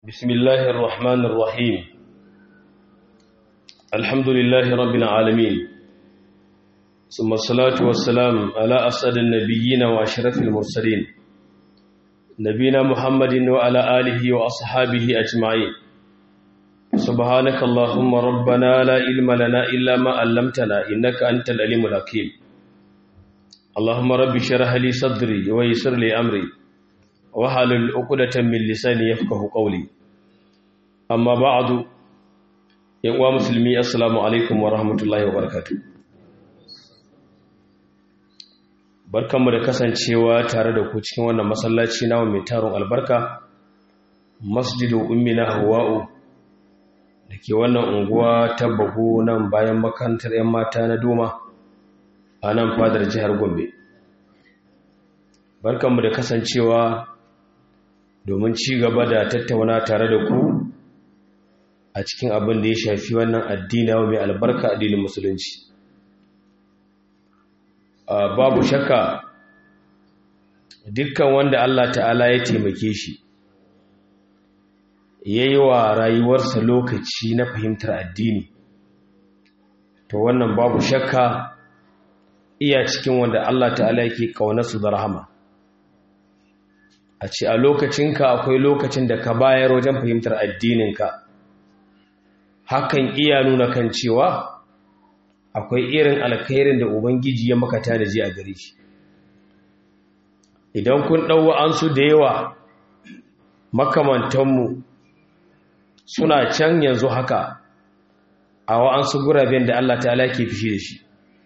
بسم الله الرحمن الرحيم الحمد لله رب العالمين ثم الصلاة والسلام على أسعد النبيين وأشرف المرسلين نبينا محمد وعلى آله وأصحابه أجمعين سبحانك اللهم ربنا لا علم لنا إلا ما علمتنا إنك أنت العليم الحكيم اللهم رب اشرح لي صدري ويسر لي أمري wahalul uqdatan min lisani yafqahu qawli amma ba'du yan uwa musulmi assalamu alaikum wa rahmatullahi wa barakatuh barkanmu da kasancewa tare da ku cikin wannan masallaci nawa mai taron albarka masjidu ummina hawa'u dake wannan unguwa ta bago nan bayan makarantar yan mata na doma a nan fadar jihar gombe barkanmu da kasancewa domin ci gaba da tattauna tare da ku a cikin abin da ya shafi wannan addina mai albarka addinin musulunci babu shakka dukkan wanda Allah ta'ala ya taimake shi ya yi wa rayuwarsa lokaci na fahimtar addini to wannan babu shakka iya cikin wanda Allah ta'ala yake ƙaunarsu da rahama a ce a lokacinka akwai lokacin da ka bayar wajen fahimtar addininka hakan iya nuna kan cewa akwai irin alkhairin da ubangiji ya maka tanaji a gare shi idan kun ɗau an su da yawa makamantanmu suna can yanzu haka a wa'ansu guraben da Allah ta'ala ke fishi da shi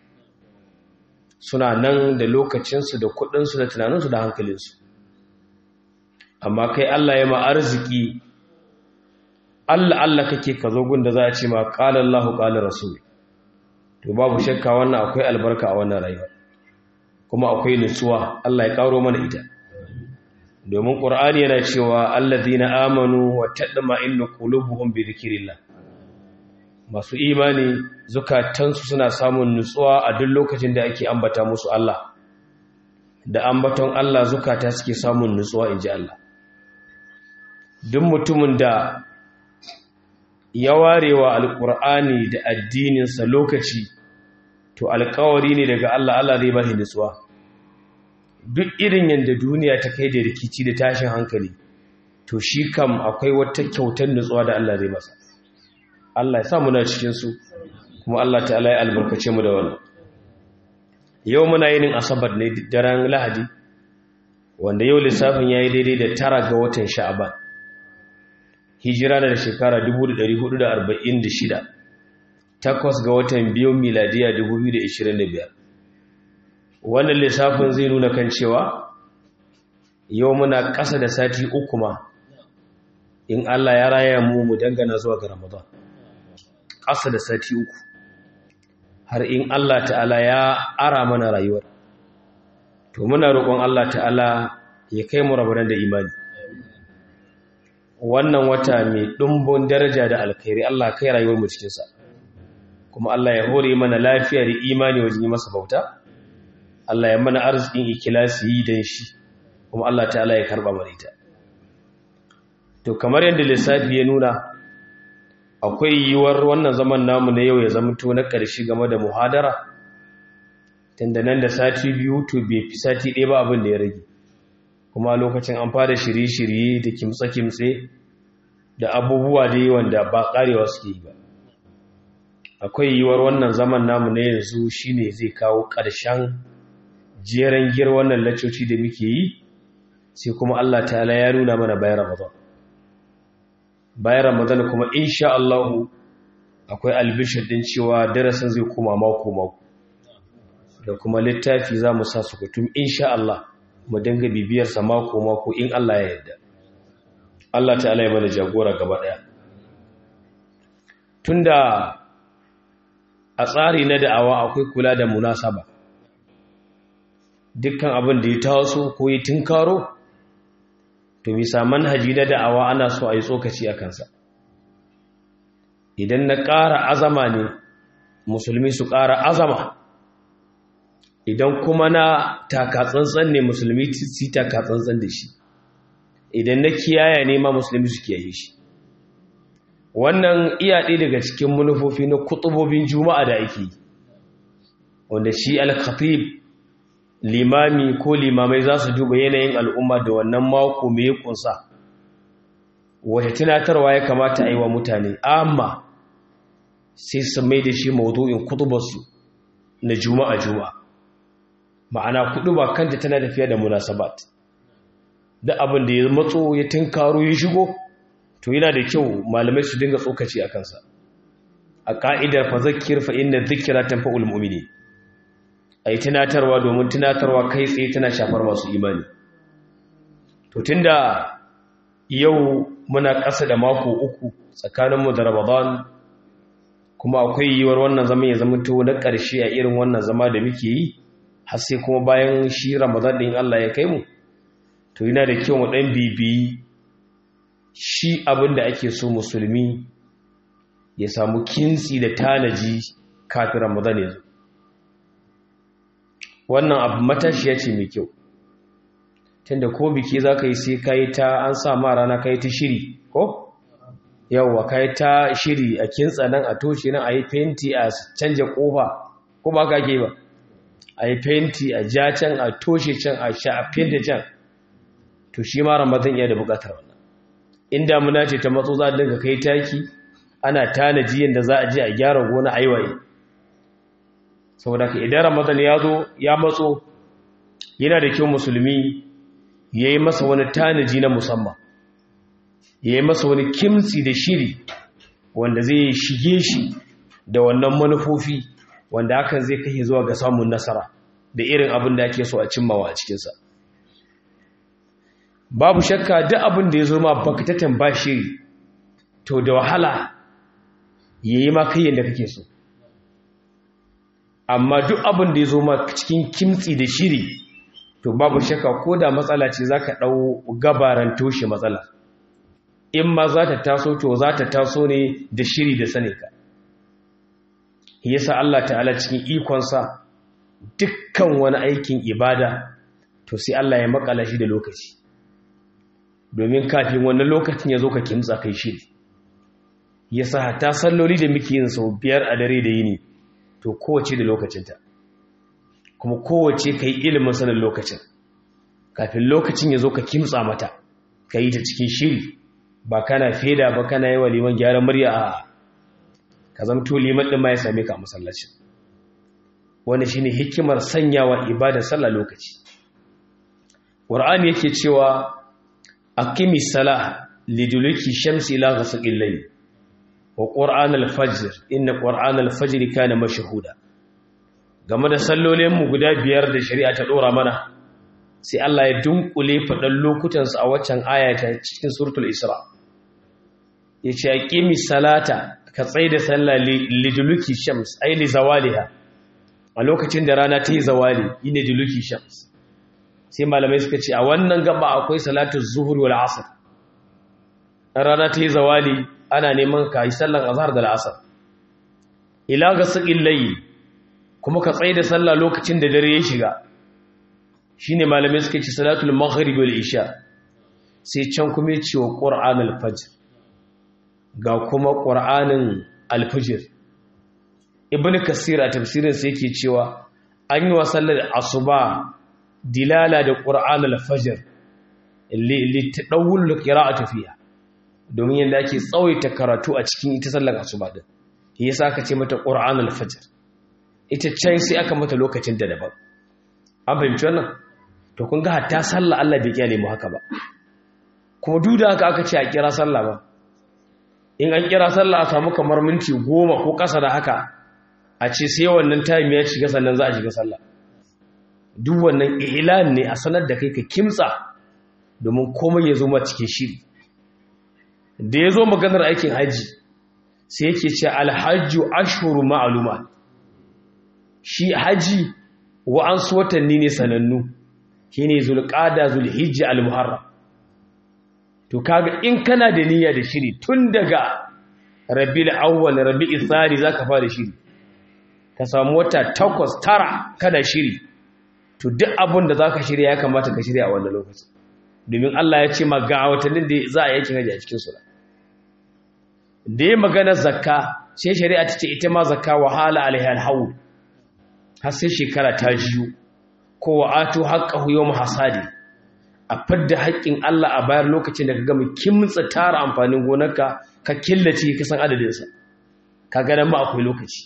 suna nan da lokacinsu da kuɗinsu da tunaninsu da hankalinsu amma kai Allah ya ma arziki Allah Allah kake ka zo gunda za a ce ma qala Allahu qala rasul to babu shakka wannan akwai albarka a wannan rayuwa kuma akwai nutsuwa Allah ya karo mana ita domin Qur'ani yana cewa alladhina amanu wa tadma'innu qulubuhum bi dhikrillah masu imani zukatansu suna samun nutsuwa a duk lokacin da ake ambata musu Allah da ambaton Allah zukata suke samun nutsuwa inji Allah duk mutumin da ya warewa alkur'ani da addininsa lokaci to alkawari ne daga Allah Allah zai bashi nutsuwa duk irin yadda duniya ta kai da rikici da tashin hankali to shi kam akwai wata kyautar nutsuwa da Allah zai masa Allah ya sa muna cikin su kuma Allah ta'ala ya albarkace mu da wannan yau muna yin asabar ne daren lahadi wanda yau lissafin yayi daidai da tara ga watan sha'aban hijira da shekara 1446 takwas ga watan biyu miladiya 2025 wannan lissafin zai nuna kan cewa yau muna ƙasa da sati uku ma in Allah ya raya mu mu dangana zuwa ga Ramadan ƙasa da sati uku har in Allah ta'ala ya ara mana rayuwar to muna roƙon Allah ta'ala ya kai mu rabaran da imani wannan wata mai ɗumbin daraja da alkhairi Allah kai rayuwar mu cikinsa kuma Allah ya hore mana lafiya da imani wajen yi masa bauta Allah ya mana arzikin ikilasi yi don shi kuma Allah ta'ala ya karɓa mana ita to kamar yadda lissafi ya nuna akwai yiwuwar wannan zaman namu na yau ya zamto na ƙarshe game da muhadara tunda nan da sati biyu to bai fi sati ɗaya ba abin da ya rage kuma lokacin an fara shirye-shirye da kimtse-kimtse da abubuwa da yi wanda ba karewa suke yi ba akwai yiwuwar wannan zaman namu na yanzu shine zai kawo ƙarshen jeren gir wannan laccoci da muke yi sai kuma Allah ta'ala ya nuna mana bayan Ramadan bayan Ramadan kuma insha Allah akwai albishir din cewa darasin zai koma mako mako da kuma littafi za mu sa su kutum insha Allah mu dinga bibiyarsa mako-mako in Allah ya yarda Allah ta'ala ya mana jagora gaba daya tunda a tsari na da'awa akwai kula da munasaba dukkan abin da ya taso ko ya tinkaro to bisa manhaji na da'awa ana so a yi tsokaci a kansa idan na ƙara azama ne musulmi su ƙara azama idan kuma na takatsantsan ne musulmi su takatsantsan da shi idan na kiyaya ne ma musulmi su kiyaye shi wannan iya ɗaya daga cikin manufofi na kutubobin juma'a da ake yi wanda shi al-khatib limami ko limamai za su duba yanayin al'umma da wannan mako mai kunsa wata tunatarwa ya kamata a yi wa mutane amma sai su mai da shi maudu'in kutubarsu na juma'a juma'a ma'ana kudu ba kanta tana tafiya da munasabat da abin da ya matso ya tunkaro ya shigo to yana da kyau malamai su dinga tsokaci a kansa a ka'idar fa zakir fa inna dhikra tanfa'ul mu'mini ai tunatarwa domin tunatarwa kai tsaye tana shafar masu imani to tunda yau muna ƙasa da mako uku tsakaninmu da Ramadan kuma akwai yiwuwar wannan zaman ya zama to na ƙarshe a irin wannan zama da muke yi har sai kuma bayan shi Ramadan din Allah ya kai mu to yana da kyau mu dan bibiyi shi abin da ake so musulmi ya samu kintsi da tanaji kafin Ramadan ya zo wannan abu matashiya ce mai kyau tunda ko biki za ka yi sai ka yi ta an sa ma rana ka yi ta shiri ko yawwa ka yi ta shiri a kintsa nan a toshe nan a yi fenti a canja kofa ko ba ka ke ba a yi fenti a ja can a toshe can a sha a fenta can to shi ma ramadan iya da bukatar wannan in damuna ce ta matso za a dinga kai taki ana tanaji yadda za a je a gyara gona a yi waye saboda ka idan ramadan ya zo ya matso yana da kyau musulmi ya yi masa wani tanaji na musamman ya yi masa wani kimtsi da shiri wanda zai shige shi da wannan manufofi wanda hakan zai kai zuwa ga samun nasara da irin abin da ake so a cimmawa a cikinsa babu shakka duk abin da ya zo ma bakatatan ba shiri to da wahala ya yi ma kai yadda kake so amma duk abin da ya zo ma cikin kimtsi da shiri to babu shakka ko da matsala ce za ka ɗau gabaran toshe matsala in ma za ta taso to za ta taso ne da shiri da sane ka yasa Allah ta'ala cikin ikonsa dukkan wani aikin ibada to sai Allah ya makala shi da lokaci domin kafin wannan lokacin ya zo ka kimtsa kai shiri yasa ta salloli da muke yin sau biyar a dare da yini to kowace da lokacinta kuma kowace ka yi ilimin sanin lokacin kafin lokacin ya zo ka kimtsa mata ka yi ta cikin shiri ba kana feda ba kana yi wa liman gyaran murya a ka zamto liman ɗin ma ya same ka a masallacin wani shine hikimar sanyawa ibadar sallah lokaci ƙur'ani yake cewa aqimi salah liduluki shamsi ila ghasaqil layl wa qur'an al-fajr inna qur'an al-fajr kana mashhuda game da sallolinmu guda biyar da shari'a ta ɗora mana sai Allah ya dunkule faɗan lokutansu a waccan ayata cikin suratul isra ya ce a ƙimi salata ka tsaye da sallah liduluki shams ai li zawaliha a lokacin da rana ta yi zawali yi ne duluki shams sai malamai suka ce a wannan gaba akwai salatu zuhur wal asr rana ta yi zawali ana neman ka yi sallan azhar da al'asr ila ga saƙin layi kuma ka tsaye da sallah lokacin da dare ya shiga shi ne malamai suka ce salatul maghrib wal isha sai can kuma ya ce wa ƙur'an alfajir ga kuma ƙur'anin alfajir ibn kasir a tafsirinsa yake cewa an yi wa sallar asuba dilala da ƙur'an alfajir littaɗawul a tafiya domin yadda ake tsawaita karatu a cikin ita sallar asuba din yasa aka ce mata ƙur'an alfajir ita can sai aka mata lokacin da daban an fahimci wannan to kun ga hatta sallah Allah bai kyale mu haka ba kuma duk da haka aka ce a kira sallah ba in an kira sallah a samu kamar minti goma ko ƙasa da haka a ce sai wannan time ya shiga sannan za a shiga sallah duk wannan ilan ne a sanar da kai ka kimtsa domin komai ya zo ma cikin shiri da ya zo maganar aikin haji sai yake ce alhajju ashhuru ma'lumat shi haji wa'ansu watanni ne sanannu shi ne zulƙada zulhijji al-muharram to kaga in kana da niyya da shiri tun daga rabi'ul awwal rabi'ul thani zaka fara shiri ka samu wata takwas tara kada shiri to duk abin da zaka shirya ya kamata ka shirya a wannan lokaci domin Allah ya ce ma ga watannin da za a yi aikin haji a cikin su da ya magana zakka sai shari'a ta ce ita ma zakka wahala alaiha alhawl har sai shekara ta jiyo ko wa'atu haqqahu yawm hasadi a fadda haƙƙin Allah a bayar lokacin da ka gama kimtsa tara amfanin gonarka ka killace ka san adadin sa ka ga nan ma akwai lokaci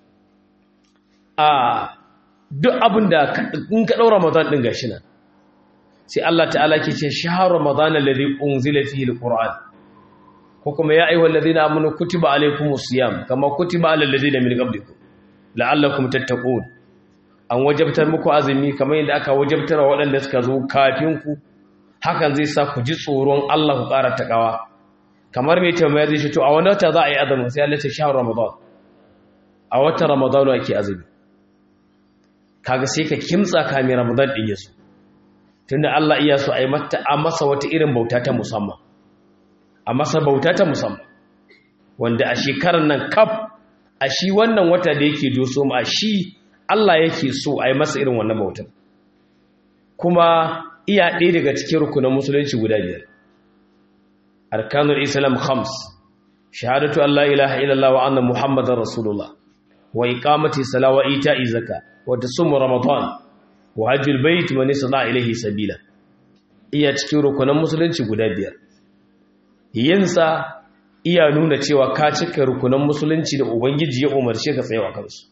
a duk abin da in ka ɗaura Ramadan ɗin gashi nan sai Allah ta'ala ke ce shahar Ramadan alladhi unzila fihi alquran ko kuma ya ayyuhal ladina amanu kutiba alaykumus siyam kama kutiba alal ladina min qablikum la'allakum tattaqun an wajabtar muku azumi kamar yadda aka wajabtar wa waɗanda suka zo kafin ku hakan zai sa ku ji tsoron Allah ku ƙara takawa kamar mai tambaya zai ce to a wani wata za a yi azumi sai Allah ya ce shahar Ramadan a watan Ramadan ake azumi kaga sai ka kimtsa kamin ramadan din yaso tunda Allah iya so ai mata a masa wata irin bauta ta musamman a masa bauta ta musamman wanda a shekarar nan kaf a shi wannan wata da yake doso mu a shi Allah yake so ai masa irin wannan bautar kuma iya ɗaya daga cikin rukunan musulunci guda biyar arkanul islam khams shahadatu an la ilaha illallah wa anna muhammadar rasulullah wa iqamati salat wa ita'i zakat wata sumu ramadan wa hajjul bait man yasda ilayhi sabila iya cikin rukunan musulunci guda biyar yinsa iya nuna cewa ka cika rukunan musulunci da ubangiji ya umarce ka tsayawa kansu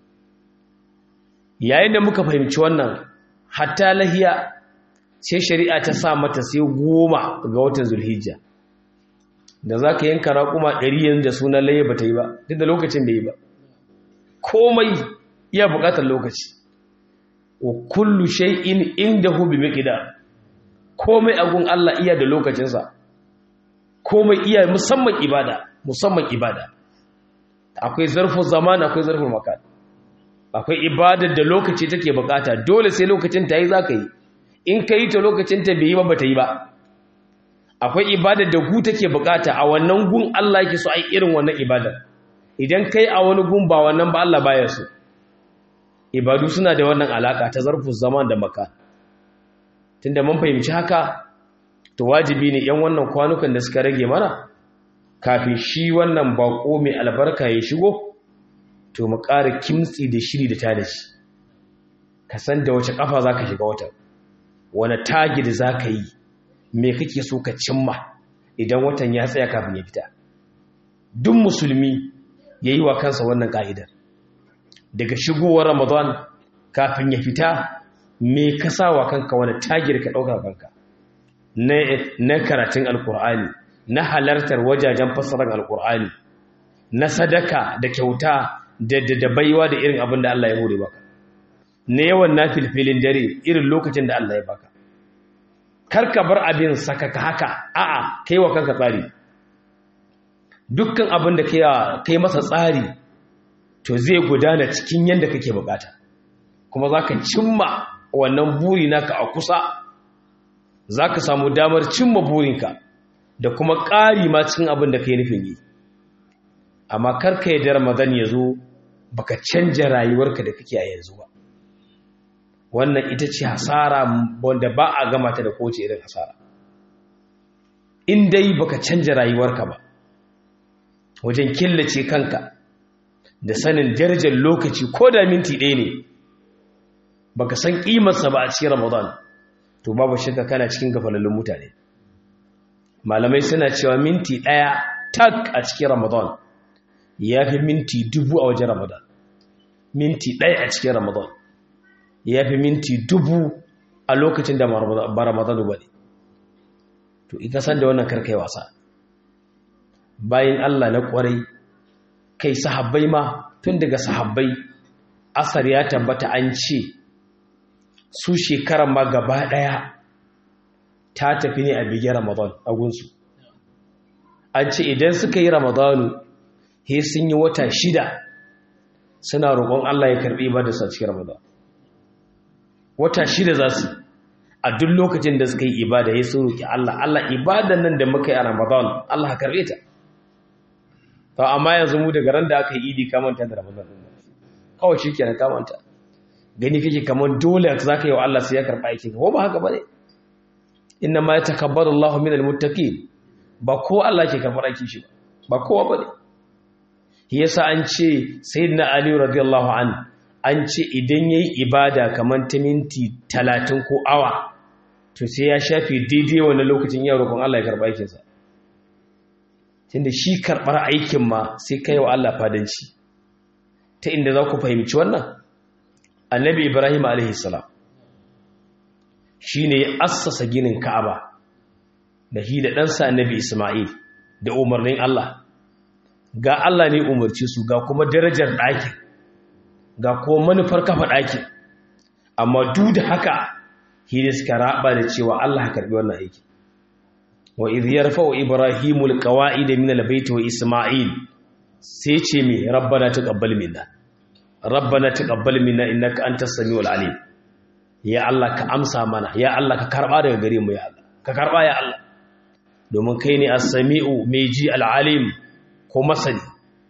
yayin da muka fahimci wannan hatta lahiya sai shari'a ta sa mata sai goma ga watan zulhijja da za ka yanka raƙuma ɗari yanzu da sunan laye ba ta yi ba duk da lokacin da yi ba komai iya buƙatar lokaci wa kullu shay'in indahu bi miqdar komai agun Allah iya da lokacinsa komai iya musamman ibada musamman ibada akwai zarfin zaman akwai zarfin makan akwai ibadar da lokaci take bukata dole sai lokacin ta yi zaka yi in kai ta lokacin ta bai yi ba bata yi ba akwai ibadar da gu take bukata a wannan gun Allah yake so ai irin wannan ibadar idan kai a wani gun ba wannan ba Allah baya so ibadu suna da wannan alaka ta zarfin zaman da maka tunda mun fahimci haka to wajibi ne yan wannan kwanukan da suka rage mana kafin shi wannan bako mai albarka ya shigo to mu ƙara kimtsi da shiri da tadashi ka san da wace kafa zaka shiga watan wani tagid zaka yi me kake so ka cimma idan watan ya tsaya kafin ya fita duk musulmi yayi wa kansa wannan ka'idar daga shigowar ramadan kafin ya fita me ka sa wa kanka wani tagir ka ɗauka kanka na karatun alkur'ani na halartar wajajen fassarar alkur'ani na sadaka da kyauta da da baiwa da irin abin da Allah ya hore baka na yawan na filfilin dare irin lokacin da Allah ya baka karka bar abin sakaka haka a'a kai wa kanka tsari dukkan abin da kai masa tsari to zai gudana cikin yadda kake bukata kuma za ka cimma wannan buri naka a kusa za ka samu damar cimma burinka da kuma ƙari ma cikin abin da ka yi nufin yi amma karka yi da ramadan ya zo baka canja rayuwarka da kake a yanzu ba wannan ita ce hasara wanda ba a gama ta da kowace irin hasara in dai baka canja rayuwarka ba wajen killace kanka da sanin darajar lokaci ko da minti ɗaya ne baka san ƙimarsa ba a cikin ramadan to babu shakka kana cikin gafalallun mutane malamai suna cewa minti ɗaya tak a cikin ramadan ya fi minti dubu a wajen ramadan minti ɗaya a cikin ramadan ya fi minti dubu a lokacin da ba ramadan ba ne to ika san da wannan karkai wasa bayan allah na ƙwarai kai sahabbai ma tun daga sahabbai asar ya tabbata an ce su shekarar ma gaba ɗaya ta tafi ne a bigin ramadan a gunsu an ce idan suka yi ramadanu he sun yi wata shida suna roƙon Allah ya karɓi ibada su a cikin ramadan wata shida za su a duk lokacin da suka yi ibada ya sun roƙi Allah Allah ibadan nan da muka yi a ramadan Allah ka karɓe ta to amma yanzu mu daga ran da aka yi idi kamanta da ramadan kawai shi kenan kamanta gani kake kamar dole za ka yi wa Allah sai ya karɓa aikin ko ba haka ba ne inna ma yatakabbalu Allahu minal muttaqin ba ko Allah ke karɓar aikin shi ba kowa bane yasa an ce sayyidina Ali radiyallahu an an ce idan yayi ibada kamar ta minti 30 ko awa to sai ya shafe daidai wannan lokacin ya roƙon Allah ya karɓa aikin sa tunda shi karɓar aikin ma sai kai wa Allah fadanci ta inda za ku fahimci wannan annabi Ibrahim alaihi salam shi ne ya assasa ginin ka'aba da shi da ɗansa annabi ismail da umarnin Allah ga Allah ne umarci su ga kuma darajar ɗakin ga kuma manufar kafa ɗakin amma duk da haka shi da suka raba da cewa Allah ya karɓi wannan aiki wa idh yarfa'u ibrahimu alqawa'ida min albayt wa isma'il sai ce me rabbana taqabbal minna rabbana taqabbal minna innaka antas samiul alim ya Allah ka amsa mana ya Allah ka karba daga gare mu ya Allah ka karba ya Allah domin kai ne as-sami'u mai ji al-alim ko masani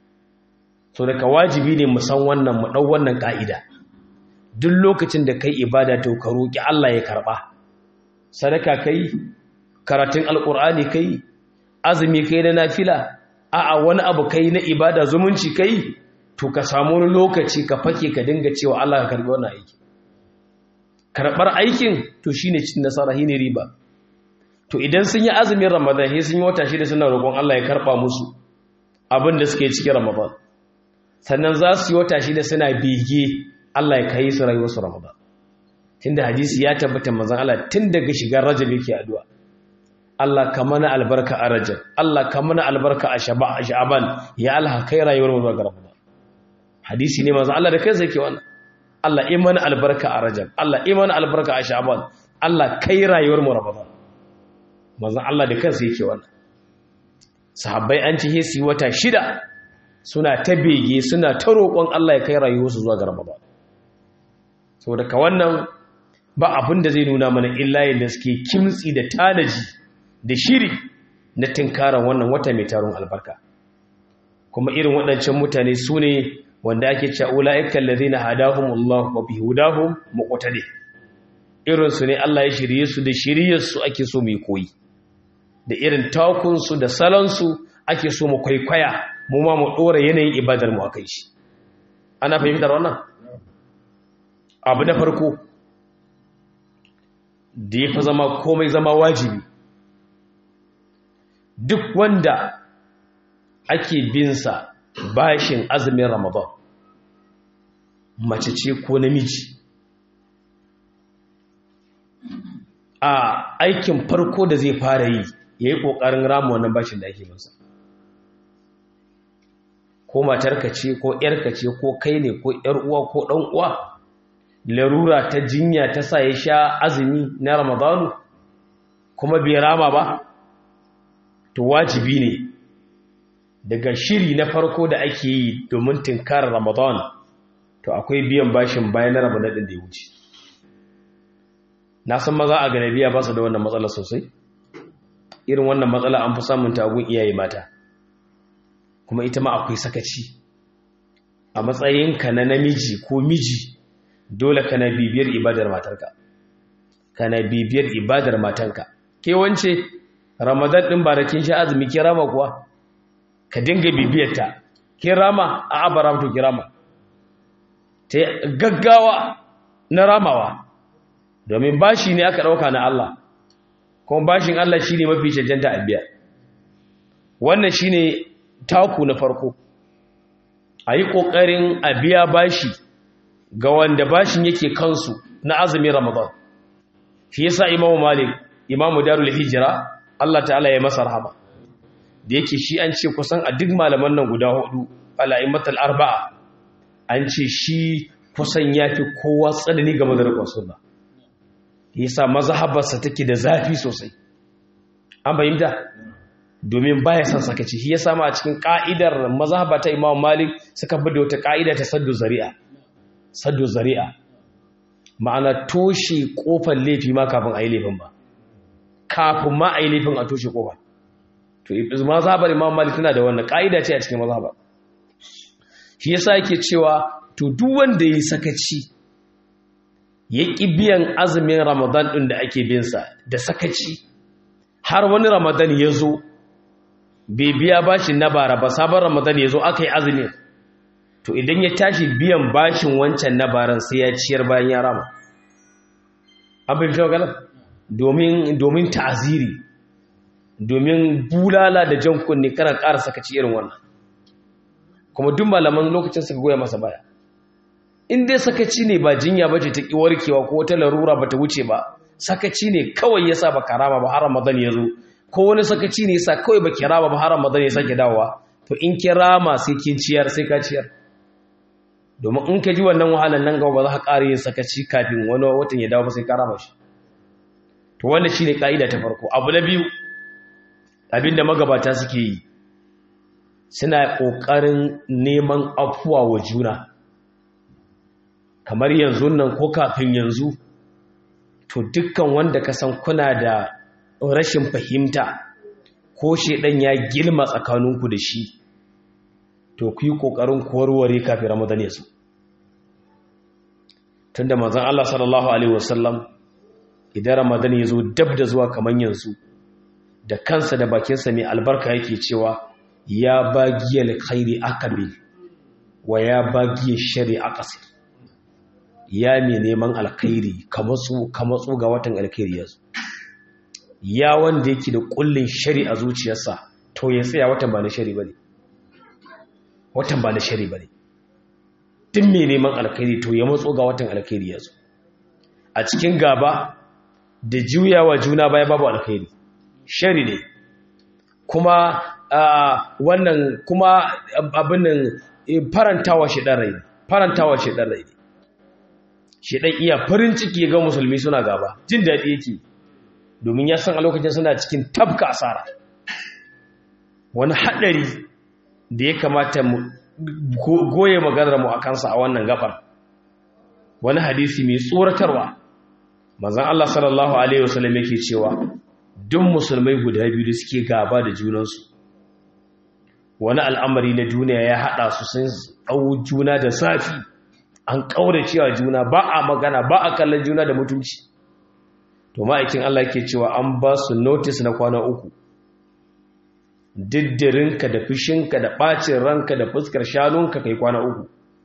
so daga wajibi ne mu san wannan mu dau wannan ka'ida duk lokacin da kai ibada to ka roki Allah ya karba sadaka kai karatun alqur'ani kai azumi kai na nafila a'a wani abu kai na ibada zumunci kai to ka samu wani lokaci ka fake ka dinga cewa Allah ka karbi wannan aiki karɓar aikin to shi ne cin nasara shi ne riba to idan sun yi azumin ramadan sai sun yi wata shida suna roƙon Allah ya karɓa musu abin da suke cikin ramadan sannan za su yi wata shida suna bege Allah ya kai su rayuwarsu ramadan tunda hadisi ya tabbata manzon Allah tun daga shigar rajab yake addu'a Allah ka mana albarka a rajab Allah ka mana albarka a sha'ban ya Allah kai rayuwar mu ga ramadan hadisi ne manzon Allah da kansa yake wannan Allah iman albarka a rajab Allah iman albarka a sha'ban Allah kai rayuwar mu ramadan manzon Allah da kansa yake wannan sahabbai an ci hesi wata shida suna ta bege suna ta roƙon Allah ya kai rayuwarsu zuwa ga ramadan saboda ka wannan ba abin da zai nuna mana illa yadda suke kimtsi da tanaji da shiri na tinkaran wannan wata mai taron albarka kuma irin waɗancan mutane su ne wanda ake cewa ula'ikan ladina hadahumullah wa bihudahum muqtadi irin su ne Allah ya shirye su da shiriyar su ake so mu koyi da irin takun su da salon su ake so mu kwaikwaya mu ma mu dora yanayin ibadar mu akai shi ana fahimtar wannan abu na farko da ya fi zama komai zama wajibi duk wanda ake binsa bashin azumin ramadan mace ce ko namiji a aikin farko da zai fara yi ya yi ƙoƙarin ramu wannan bashin da ake binsa ko matarka ce ko ‘yarka ce ko kai ne ko ‘yar uwa ko ɗan uwa larura ta jinya ta sa ya sha azumi na ramadanu kuma bai rama ba to wajibi ne daga shiri na farko da ake yi domin tinkarar ramadan to akwai biyan bashin bayan na ramadan din da ya wuce na san maza a ganabiya ba su da wannan matsala sosai irin wannan matsala an fi samun tagun iyaye mata kuma ita ma akwai sakaci a matsayinka na namiji ko miji dole kana bibiyar ibadar matarka kana bibiyar ibadar matanka ke wance ramadan din ba da kin sha azumi ki rama kuwa ka dinga bibiyar ta ki rama a abara to ki rama ta gaggawa na ramawa domin bashi ne aka dauka na Allah kuma bashin Allah shine mafi cancanta a biya wannan shine taku na farko ayi kokarin a biya bashi ga wanda bashin yake kansu na azumin Ramadan shi yasa Imam Malik Imam Darul Hijra Allah ta'ala ya masa rahama da yake shi an ce kusan a duk malaman nan guda hudu alaimatul arba'a an ce shi kusan yafi kowa tsanani game da rikon sunna yasa mazhabarsa take da zafi sosai an bayyana domin baya son sakaci shi yasa ma a cikin ka'idar mazhaba ta Imam Malik suka bi da wata ka'ida ta saddu zari'a saddu zari'a ma'ana toshe kofar laifi ma kafin a yi laifin ba kafin ma a yi laifin a toshe kofar to mazhabar imam malik tana da wannan ka'ida ce a cikin mazhabar shi yasa yake cewa to duk wanda yi sakaci ya ƙi biyan azumin ramadan ɗin da ake binsa da sakaci har wani ramadan ya zo bai biya bashin na bara ba sabon ramadan ya zo aka yi azumin to idan ya tashi biyan bashin wancan na baran sai ya ciyar bayan ya rama abin fi maganar domin ta'aziri domin bulala da jan kunne kana ƙara sakaci irin wannan kuma duk malaman lokacin suka goya masa baya in dai sakaci ne ba jinya ba ce ta ƙi warkewa ko wata larura ba ta wuce ba sakaci ne kawai ya sa ba karama ba har ramadan ya zo ko wani sakaci ne ya sa kawai ba kirama ba har ramadan ya sake dawowa to in kirama sai kin ciyar sai ka ciyar domin in ka ji wannan wahalar nan gaba ba za ka ƙara yin sakaci kafin wani watan ya dawo ba sai ka rama shi to wannan shine ka'ida ta farko abu na biyu abinda magabata suke yi suna ƙoƙarin neman afuwa wa juna kamar yanzu nan ko kafin yanzu to dukkan wanda ka san kuna da rashin fahimta ko shedan ya gilma tsakaninku da shi to ku yi ƙoƙarin warware kafin ramadan ya zo tunda manzon Allah sallallahu alaihi wasallam idan ramadan ya zo dab da zuwa kamar yanzu da kansa da bakinsa mai albarka yake cewa ya bagiyar khairi akabil wa ya bagiyar shari akasir ya mai neman alkhairi kamatsu ga watan alkhairi yanzu ya wanda yake da kullin shari a zuciyarsa to ya tsaya watan ba na shari ba ne watan ba na shari ba ne duk mai neman alkhairi to ya matso ga watan alkhairi yanzu a cikin gaba da juyawa juna baya babu alkhairi shari ne kuma wannan kuma abin nan farantawa shi ɗan rai farantawa shi ɗan rai shi ɗan iya farin ciki ga musulmi suna gaba jin daɗi yake domin ya san a lokacin suna cikin tabka asara wani haɗari da ya kamata mu goye maganar mu a kansa a wannan gabar wani hadisi mai tsoratarwa manzon Allah sallallahu alaihi wasallam yake cewa duk musulmai guda biyu da suke gaba da junansu wani al'amari na duniya ya haɗa su sun ɗau juna da safi an ƙaura cewa juna ba a magana ba a kallon juna da mutunci to ma'aikin Allah ke cewa an ba su notice na kwana uku diddirinka da fushinka da ɓacin ranka da fuskar shanunka kai kwana uku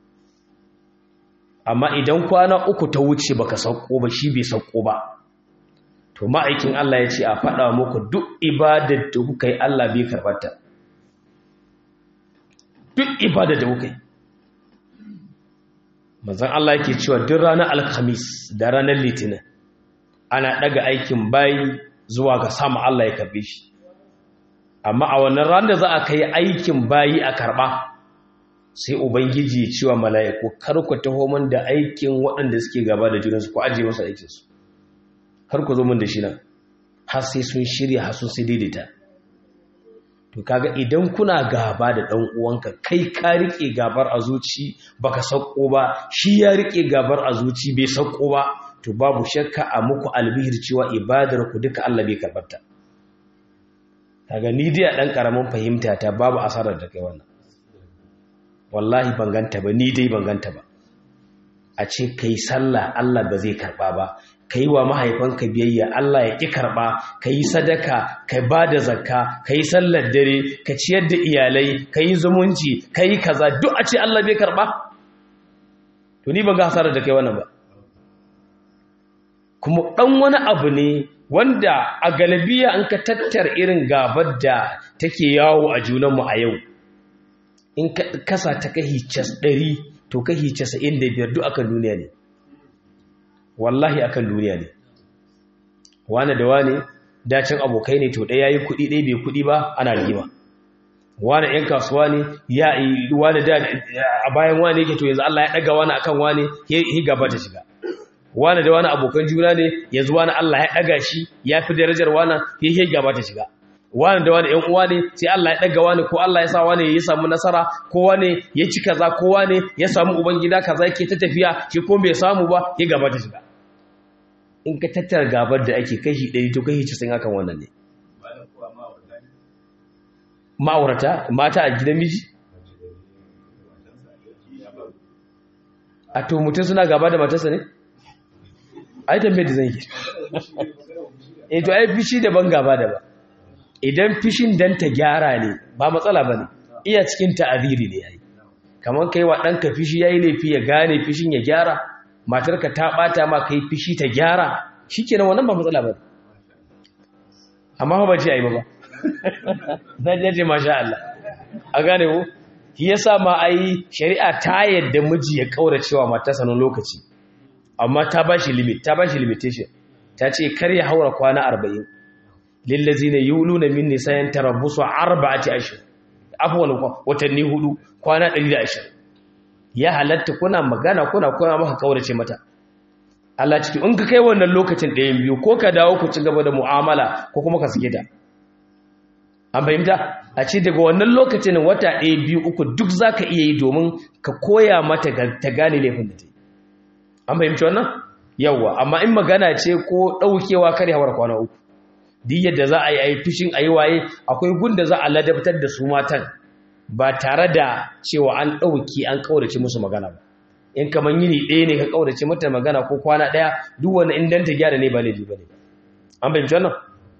amma idan kwana uku ta wuce baka sauko ba shi bai sauko ba to ma'aikin Allah ya ce a faɗa muku duk ibadar da kuka yi Allah bai karɓarta duk ibadar da kuka yi manzan Allah yake cewa duk ranar alkhamis da ranar litinin ana ɗaga aikin bayi zuwa ga sama Allah ya karɓe shi amma a wannan ranar da za a kai aikin bayi a karɓa sai ubangiji ya cewa mala'iku kar ku taho min da aikin waɗanda suke gaba da junansu ku ajiye masa aikinsu har ku zo min da shi nan har sai sun shirya har sun sai daidaita to kaga idan kuna gaba da dan uwanka kai ka rike gabar a zuci baka sauko ba shi ya rike gabar a zuci bai sauko ba to babu shakka a muku albihir cewa ibadar ku duka Allah bai karbarta kaga ni dai a dan karamin fahimta ta babu asarar da kai wannan wallahi ban ganta ba ni dai ban ganta ba a ce kai sallah Allah ba zai karba ba ka yi wa mahaifanka biyayya Allah ya ƙi karɓa ka yi sadaka ka ba da zakka ka yi sallar dare ka ciyar da iyalai ka yi zumunci ka yi kaza duk a ce Allah bai karɓa to ni ban ga hasarar da kai wannan ba kuma ɗan wani abu ne wanda a galabiya an ka tattar irin gabar da take yawo a junanmu a yau in ka kasa ta kahi cas ɗari to kahi casa'in da biyar duk akan duniya ne wallahi akan duniya ne wane da wane dacin abokai ne to ɗaya yi kuɗi ɗaya bai kuɗi ba ana rigima wane ‘yan kasuwa ne ya yi wane da a bayan wane yake to yanzu Allah ya ɗaga wane akan wane ya gaba ta shiga wane da wane abokan juna ne yanzu wane Allah ya ɗaga shi ya fi darajar wane ya gaba ta shiga wane da wane ‘yan uwa ne sai Allah ya ɗaga wane ko Allah ya sa wane ya samu nasara ko wane ya ci kaza ko wane ya samu ubangida kaza yake ta tafiya shi ko bai samu ba ya gaba ta shiga in ka tattara gabar da ake kashi ɗari to kashi cikin hakan wannan ne ma'aurata mata a gidan miji a to mutum suna gaba da matarsa ne ai tambayar da zan yi eh to ai fishi daban gaba daban idan fishin dan ta gyara ne ba matsala bane iya cikin ta'aziri ne yayi kamar kai wa ɗanka fishi yayi laifi ya gane fishin ya gyara matarka ta bata ma kai fishi ta gyara shikenan wannan ba matsala bane amma ba ce ai ba ba zan je masha Allah a gane ku shi yasa ma ai shari'a ta yadda miji ya kauracewa matarsa nan lokaci amma ta bashi limit ta bashi limitation ta ce kar ya haura kwana 40 lillazina yuluna min nisayan tarabbusu arba'ati ashhur afwan watanni hudu kwana 120 ya halatta kuna magana kuna kuna maka kaurace mata Allah ciki in ka kai wannan lokacin ɗayan biyu ko ka dawo ku ci gaba da mu'amala ko kuma ka sake ta an fahimta a ce daga wannan lokacin wata ɗaya biyu uku duk za ka iya yi domin ka koya mata ta gane laifin da ta yi an fahimci wannan yawwa amma in magana ce ko ɗaukewa kare hawar kwana uku duk yadda za a yi a yi fishin a yi waye akwai gunda za a ladabtar da su matan ba tare da cewa an ɗauki an ƙaurace musu magana ba in kamar yini ɗaya ne ka ƙaurace mata magana ko kwana ɗaya duk wani in danta gyara ne ba laifi ba ne an fahimci wannan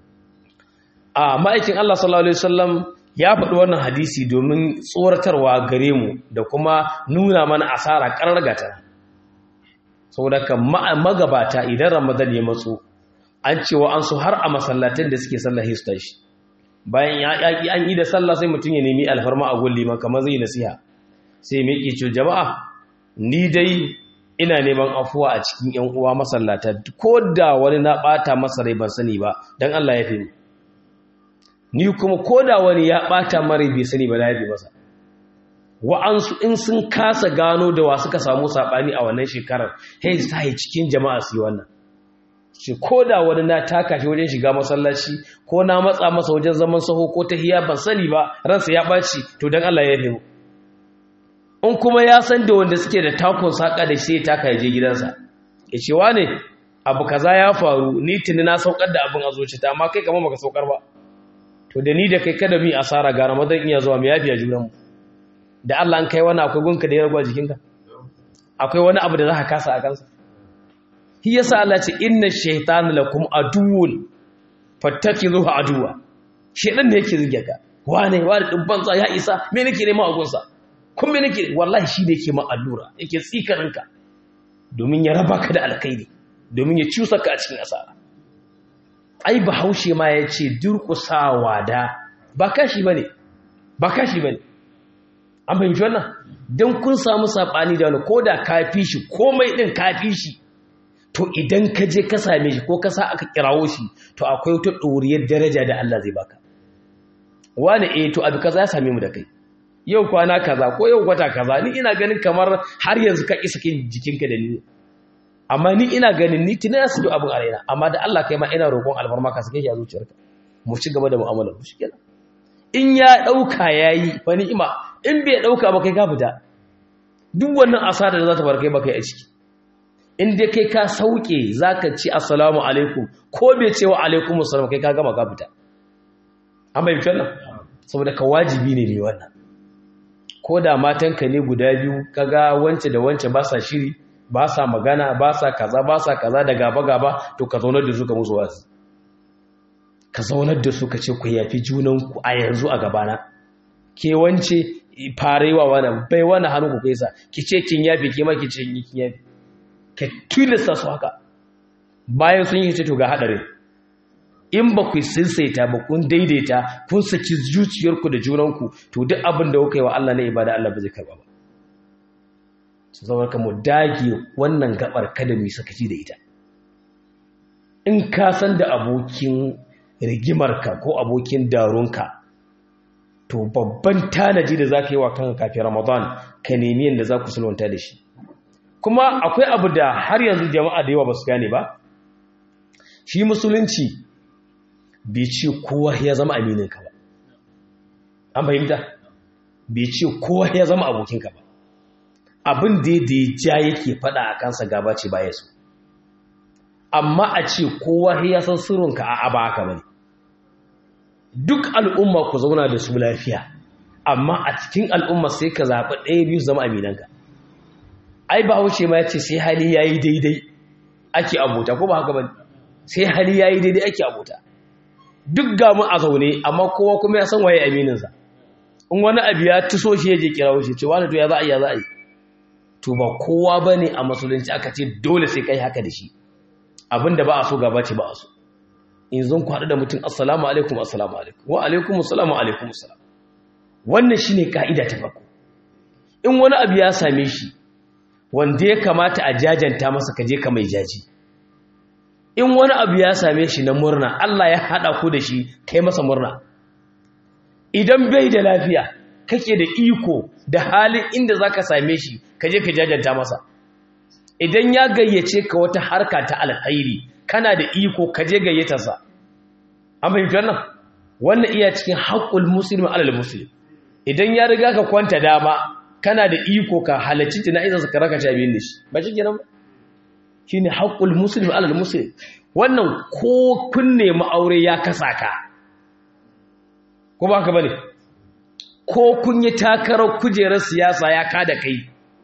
a ma'aikin Allah sallallahu Alaihi wasallam ya faɗi wannan hadisi domin tsoratarwa gare mu da kuma nuna mana asara ƙarar gata saboda ka magabata idan ramadan ya matso an cewa an su har a masallatan da suke sallah su tashi bayan ya yaƙi an yi da sallah sai mutum ya nemi alfarma a gun liman kamar zai nasiha sai mai ke ce jama'a ni dai ina neman afuwa a cikin yan uwa masallata ko da wani na ɓata masa rai ban sani ba don Allah ya fi ni ni kuma ko da wani ya ɓata mara bai sani ba na yafi masa wa'ansu in sun kasa gano da wa suka samu saɓani a wannan shekarar hei sa yi cikin jama'a su yi wannan shi ko da wani na taka shi wajen shiga masallaci ko na matsa masa wajen zaman saho ko ta hiya ban sani ba ransa ya ɓaci to don Allah ya mu in kuma ya san da wanda suke da takon saƙa da shi ya taka ya je gidansa ya ce wa ne abu kaza ya faru ni tuni na saukar da abin a zuciyata amma kai kamar baka saukar ba to da ni da kai kada mu yi asara ga ramadan iya zuwa mu yafiya junanmu da Allah an kai wani akwai gunka da ya ragwa jikinka akwai wani abu da za ka kasa a kansa shi yasa Allah ce inna shaytana lakum aduwwun fattakizuhu aduwa shedan ne yake zige ka wane wane din banza ya isa me nake nema a gunsa kun me nake wallahi shi ne yake ma allura yake tsikarinka domin ya raba ka da alkhairi domin ya ciusa ka a cikin asara ai bahaushe ma ya ce durƙusawa da ba kashi ba ne ba kashi ba ne an fahimci wannan don kun samu saɓani da wani ko da kafi shi komai ɗin kafi shi to idan ka je ka same shi ko ka sa aka kirawo shi to akwai wata ɗoriyar daraja da Allah zai baka wani eh to abu kaza ya same mu da kai yau kwana kaza ko yau kwata kaza ni ina ganin kamar har yanzu ka isa kin jikinka da ni amma ni ina ganin ni tuna su abin a raina amma da Allah kai ma ina roƙon alfarma ka sake shi a zuciyarka mu ci gaba da mu'amalar mu shikenan in ya dauka yayi fa ni'ima in bai dauka ba kai ka fita duk wannan asara da za ta bar kai ba kai a ciki in dai kai ka sauke zaka ci assalamu alaikum ko bai ce wa alaikum assalam kai ka gama ka fita an bai wannan saboda ka wajibi ne ne wannan ko da matanka ne guda biyu kaga wance da wance ba sa shiri ba sa magana ba sa kaza ba sa kaza da gaba-gaba to ka zaunar da su ka musu wasu ka zaunar da su ka ce ku yafi junanku a yanzu a gabana ke wance farewa wani bai wani hannu ku kaisa ki ce kin yafi ke ma ki ce kin yafi ka tilasta su haka bayan sun yi ce to ga haɗarin in ba ku sinsaita ba kun daidaita kun saki zuciyarku da junanku to duk abin da kuka yi wa Allah na ibada Allah ba zai karba ba su zama ka mu dage wannan gabar kada mu sakaci da ita in ka san da abokin rigimarka ko abokin darunka to babban tanaji da za ka yi wa kanka kafin ramadan ka nemi yadda za ku sulwanta da shi kuma akwai abu da har yanzu jama'a da yawa ba su gane ba shi musulunci bai ce kowa ya zama amininka ba an fahimta bai ce kowa ya zama abokinka ba abin da da ya ja yake fada a kansa gaba ce baya su amma a ce kowa ya san sirrinka a aba haka bane duk al'umma ku zauna da su lafiya amma a cikin al'umma sai ka zaɓi ɗaya biyu zama aminanka ai ba wuce ma ya ce sai hali ya yi daidai ake abota ko ba haka ba sai hali yayi daidai ake abota duk ga mu a zaune amma kowa kuma ya san waye aminin sa in wani abu ya tuso shi yaje kirawo shi ce wani to ya za a yi ya za a yi to ba kowa bane a musulunci aka ce dole sai kai haka da shi abinda ba a so gaba ce ba a so in zan ku haɗu da mutum assalamu alaikum assalamu alaikum wa alaikum assalamu alaikum assalam wannan shine ka'ida ta farko in wani abu ya same shi wanda ya kamata a jajanta masa kaje ka mai jaji in wani abu ya same shi na murna Allah ya haɗa ku da shi kai masa murna idan bai da lafiya kake da iko da halin inda zaka same shi kaje ka jajanta masa idan ya gayyace ka wata harka ta alkhairi kana da iko kaje gayyatarsa an fahimci wannan wannan iya cikin haƙƙul musulmi alal muslim idan ya riga ka kwanta dama kana da iko ka halarci jana'izarsa ka raka shabiyin da shi ba shi kenan ba shine haƙƙul musulmi alal muslim wannan ko kun nemi aure ya kasa ka ko ba ka bane ko kun yi takarar kujerar siyasa ya kada kai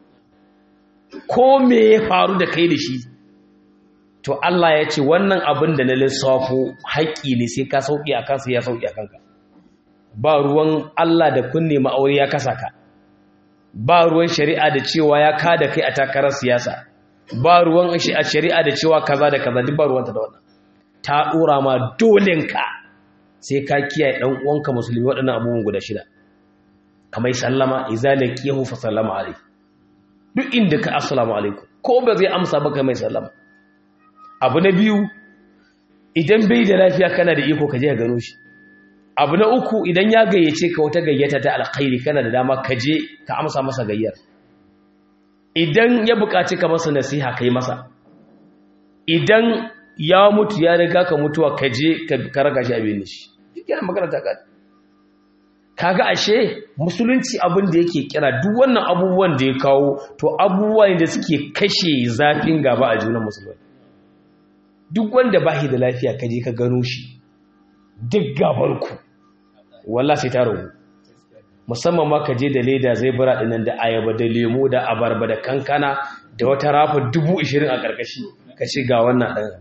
ko me ya faru da kai da shi to Allah ya ce wannan abin da na lissafo haƙƙi ne sai ka sauƙi a kansa ya sauƙi a kanka ba ruwan Allah da kunne ma'aure ya kasa ka ba ruwan shari'a da cewa ya kada kai a takarar siyasa ba ruwan shari'a da cewa kaza da kaza duk ba ruwanta da wannan ta ɗora ma dolenka sai ka kiyaye ɗan uwanka musulmi waɗannan abubuwan guda shida kamar sallama izalaki yahu fa sallama alaikum duk inda ka assalamu alaikum ko ba zai amsa ba mai sallama abu na biyu idan bai da lafiya kana da iko ka je ka gano shi abu na uku idan ya gayyace ka wata gayyata ta alkhairi kana da dama ka je ka amsa masa gayyar idan ya buƙaci ka masa nasiha ka yi masa idan ya mutu ya riga ka mutuwa ka je ka raga shi abin shi yana magana ta ka kaga ashe musulunci abin da yake kira duk wannan abubuwan da ya kawo to abubuwa ne da suke kashe zafin gaba a junan musulmai duk wanda ba da lafiya ka je ka gano shi duk gabarku wallah sai ta ragu musamman ma ka je da leda zai bura dinan da ayaba da lemo da abarba da kankana da wata rafa dubu ishirin a ƙarƙashi ka ce ga wannan ɗan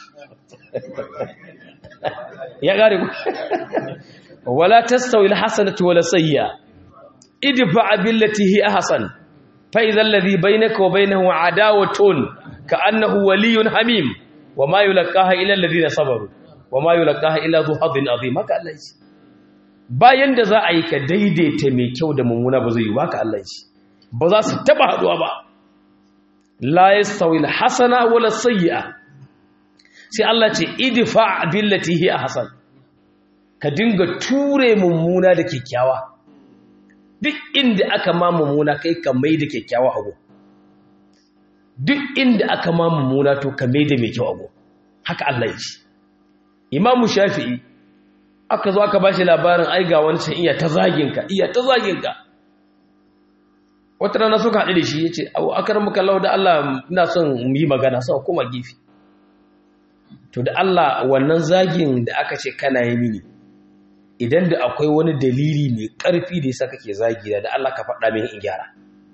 ya ƙare ku wala tastawi alhasanatu wala sayyi'a idfa billati hi ahsan fa idha alladhi bainaka wa bainahu adawatun ka annahu waliyyun hamim wa ma yulqaha illa alladhina sabaru wa ma yulqaha illa dhu hadin azim haka Allah shi bayan da za a yi ka daidaita mai kyau da mummuna ba zai yi ba ka Allah shi ba za su taba haduwa ba la yastawi alhasana wala sayyi'a sai Allah ce idfa billati hi ahsan ka dinga ture mummuna da kyakkyawa duk inda aka ma mummuna kai ka mai da kyakkyawa abu duk inda aka ma mummuna to ka mai da mai kyau abu haka Allah ya ce imamu shafi'i aka zo aka bashi labarin ai ga wancan iya ta zaginka iya ta zaginka wata rana suka haɗu da shi ya ce abu akar muka lau da Allah ina son mu yi magana sau kuma gifi to da Allah wannan zagin da aka ce kana yi mini idan da akwai wani dalili mai ƙarfi da yasa kake zagi da Allah ka faɗa min in gyara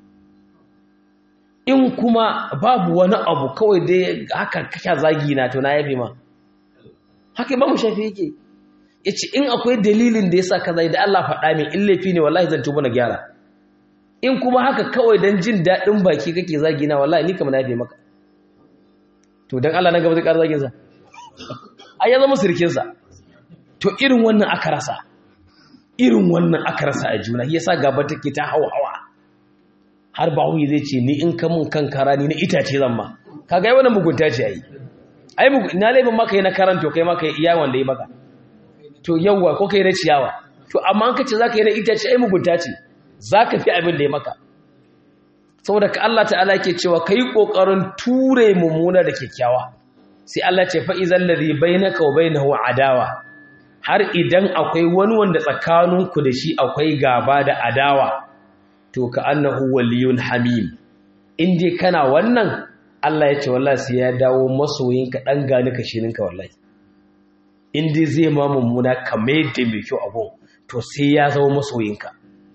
in kuma babu wani abu kawai dai haka kaka zagi na to na yafe ma haka imamu shafi yake yace in akwai dalilin da yasa ka zagi da Allah faɗa min in laifi ne wallahi zan tuba na gyara in kuma haka kawai dan jin daɗin baki kake zagi na wallahi ni kamar na yafe maka to dan Allah na gaba zai ƙara zagin sa ai ya zama sirkin sa to irin wannan aka rasa irin wannan aka rasa a juna yasa gaba take ta hawa hawa har ba huyi zai ce ni in ka mun kan kara ni na itace zan ma kaga wannan mugunta ce ai ai na laifin maka yi na karanto kai maka iya wanda yi maka to yawwa ko kai na ciyawa to amma an kace zaka yi na itace ai mugunta ce zaka fi abin da ya maka saboda ka Allah ta'ala yake cewa kai kokarin ture mummuna da kyakkyawa sai Allah ce fa izal ladhi bainaka wa bainahu adawa har idan akwai wani wanda tsakaninku da shi akwai gaba da adawa to ka annahu waliyun hamim in dai kana wannan Allah ya ce wallahi sai ya dawo masoyinka dan gani ka shirinka wallahi in dai zai ma mummuna kamar da mai kyau abu to sai ya zama masoyinka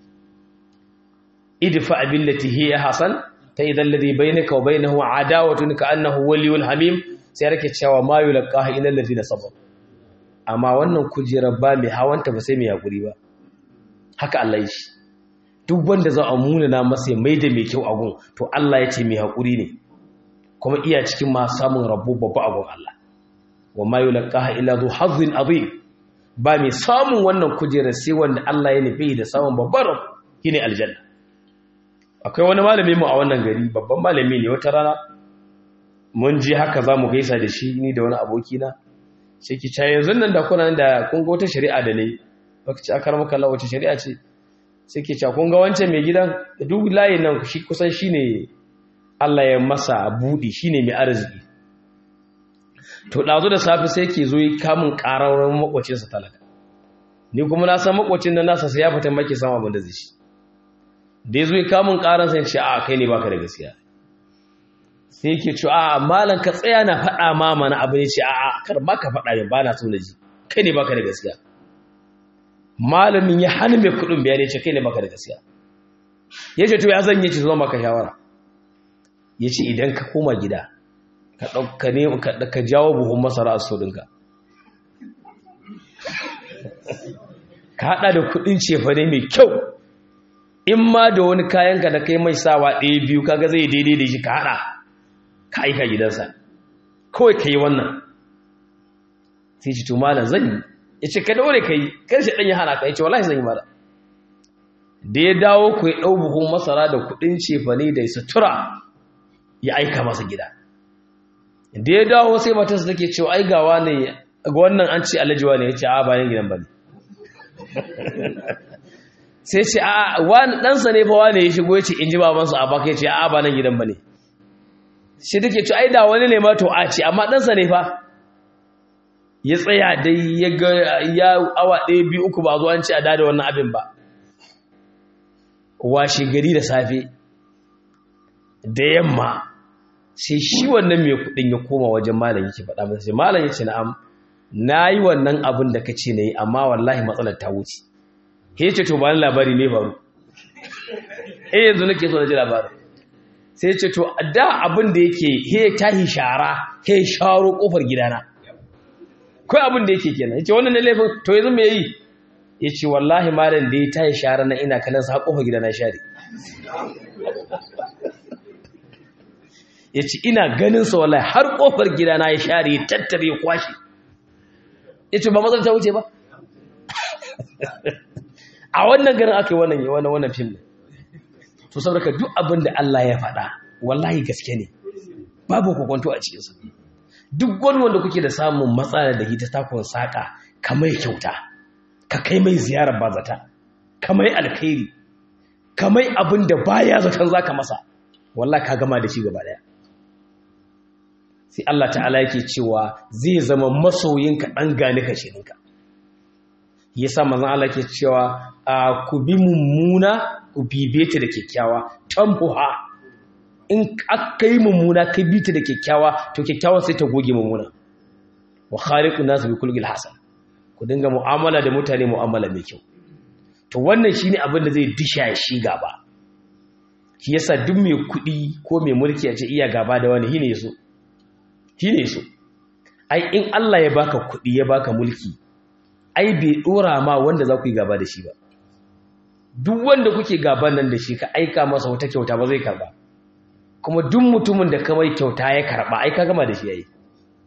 idfa billati hiya hasan fa idan ladhi bainaka wa bainahu adawatun ka annahu waliyun hamim sai rake cewa ma yulqaha illa allazina sabar amma wannan kujerar ba mai hawanta ba sai mai hakuri ba haka Allah ya shi duk wanda za a munana masa ya maida mai kyau agun to Allah ya ce mai hakuri ne kuma iya cikin ma samun rabo babba agun Allah wa ma yulqaha illa zu hazzin azim ba mai samun wannan kujerar sai wanda Allah ya nufi da samun babbar rabo shine aljanna akwai wani malami mu a wannan gari babban malami ne wata rana mun ji haka za mu gaisa da shi ni da wani abokina sai ki ca yanzu nan da kuna da kun ga wata shari'a da ne baka ci akar maka Allah wata shari'a ce sai ki ca kun ga wancan mai gidan da duk layin nan shi kusan shine Allah ya masa budi shine mai arziki to dazu da safi sai ke zo yi kamun ƙararren makwacin sa talaka ni kuma na san makwacin nan nasa sai ya fita maki sama abin da zai shi da ya zo yi kamun ƙaran sai ce a kai ne baka da gaskiya sai yake ce a malam ka tsaya na faɗa ma mana abu ne ce a a kar ba ka faɗa ne ba na so na ji kai ne baka da gaskiya malamin ya hana mai kuɗin biya ne ce kai ne baka da gaskiya ya ce to ya zan yi ce zo maka shawara ya ce idan ka koma gida ka ɗauka ne ka jawo buhun masara a so ɗinka ka haɗa da kuɗin cefane mai kyau in ma da wani kayanka da kai mai sawa ɗaya biyu kaga zai daidai da shi ka haɗa ka aika gidansa kawai ka yi wannan sai ci to malam zan yi ya ce ka daure ka yi karshe ɗan ya hana ka ya ce wallahi zan yi mara da ya dawo ku ya ɗau buhun masara da kuɗin cefane da sutura ya aika masa gida da ya dawo sai matarsa take cewa ai gawa ne ga wannan an ce alajiwa ne ya ce a bayan gidan ba ne sai ce a wani ɗansa ne fa wani ya shigo ya ce in ji babansu a baka ya ce a ba nan gidan ba ne shi take ce ai da wani ne ma to a ce amma ɗansa ne fa ya tsaya dai ya ga ya awa ɗaya biyu uku ba zo an ce a dada wannan abin ba washe gari da safe da yamma sai shi wannan mai kuɗin ya koma wajen malam yake faɗa masa sai malam ya ce na'am na yi wannan abin da ka ce na yi amma wallahi matsalar ta wuce he ce to bani labari ne faru eh yanzu nake so na ji labarin sai ce to da abin da yake he tahi shara he sharo kofar gidana kai abin da yake kenan yace wannan ne laifin to yanzu me yi yace wallahi malam da ya tahi shara na ina kallon sa kofar gidana share yace ina ganin sa wallahi har kofar gidana ya share ya tattare ya kwashi yace ba mazan ta wuce ba a wannan garin aka yi wannan yi wannan wannan fim ne to saboda duk abin da Allah ya faɗa wallahi gaske ne babu kokonto a cikinsa duk wani wanda kuke da samun matsala da hita takon saƙa ka mai kyauta ka kai mai ziyarar bazata ka mai alkhairi ka mai abin da baya zaton zaka masa wallahi ka gama da shi gaba daya sai Allah ta'ala yake cewa zai zama masoyinka dan gane ka shirinka yasa manzon Allah ke cewa ku bi mummuna ku bibe ta da kyakkyawa tambuha in aka yi mummuna ka bi ta da kyakkyawa to kyakkyawa sai ta goge mummuna wa khaliqun nas bi kulli hasan ku dinga mu'amala da mutane mu'amala mai kyau to wannan shine abin da zai disha shi gaba shi yasa duk mai kuɗi ko mai mulki a ce iya gaba da wani shine yaso shine yaso ai in Allah ya baka kuɗi ya baka mulki ai bai dora ma wanda za ku yi gaba da shi ba duk wanda kuke gaban nan da shi ka aika masa wata kyauta ba zai karba kuma duk mutumin da ka mai kyauta ya karba ai ka gama da shi yayi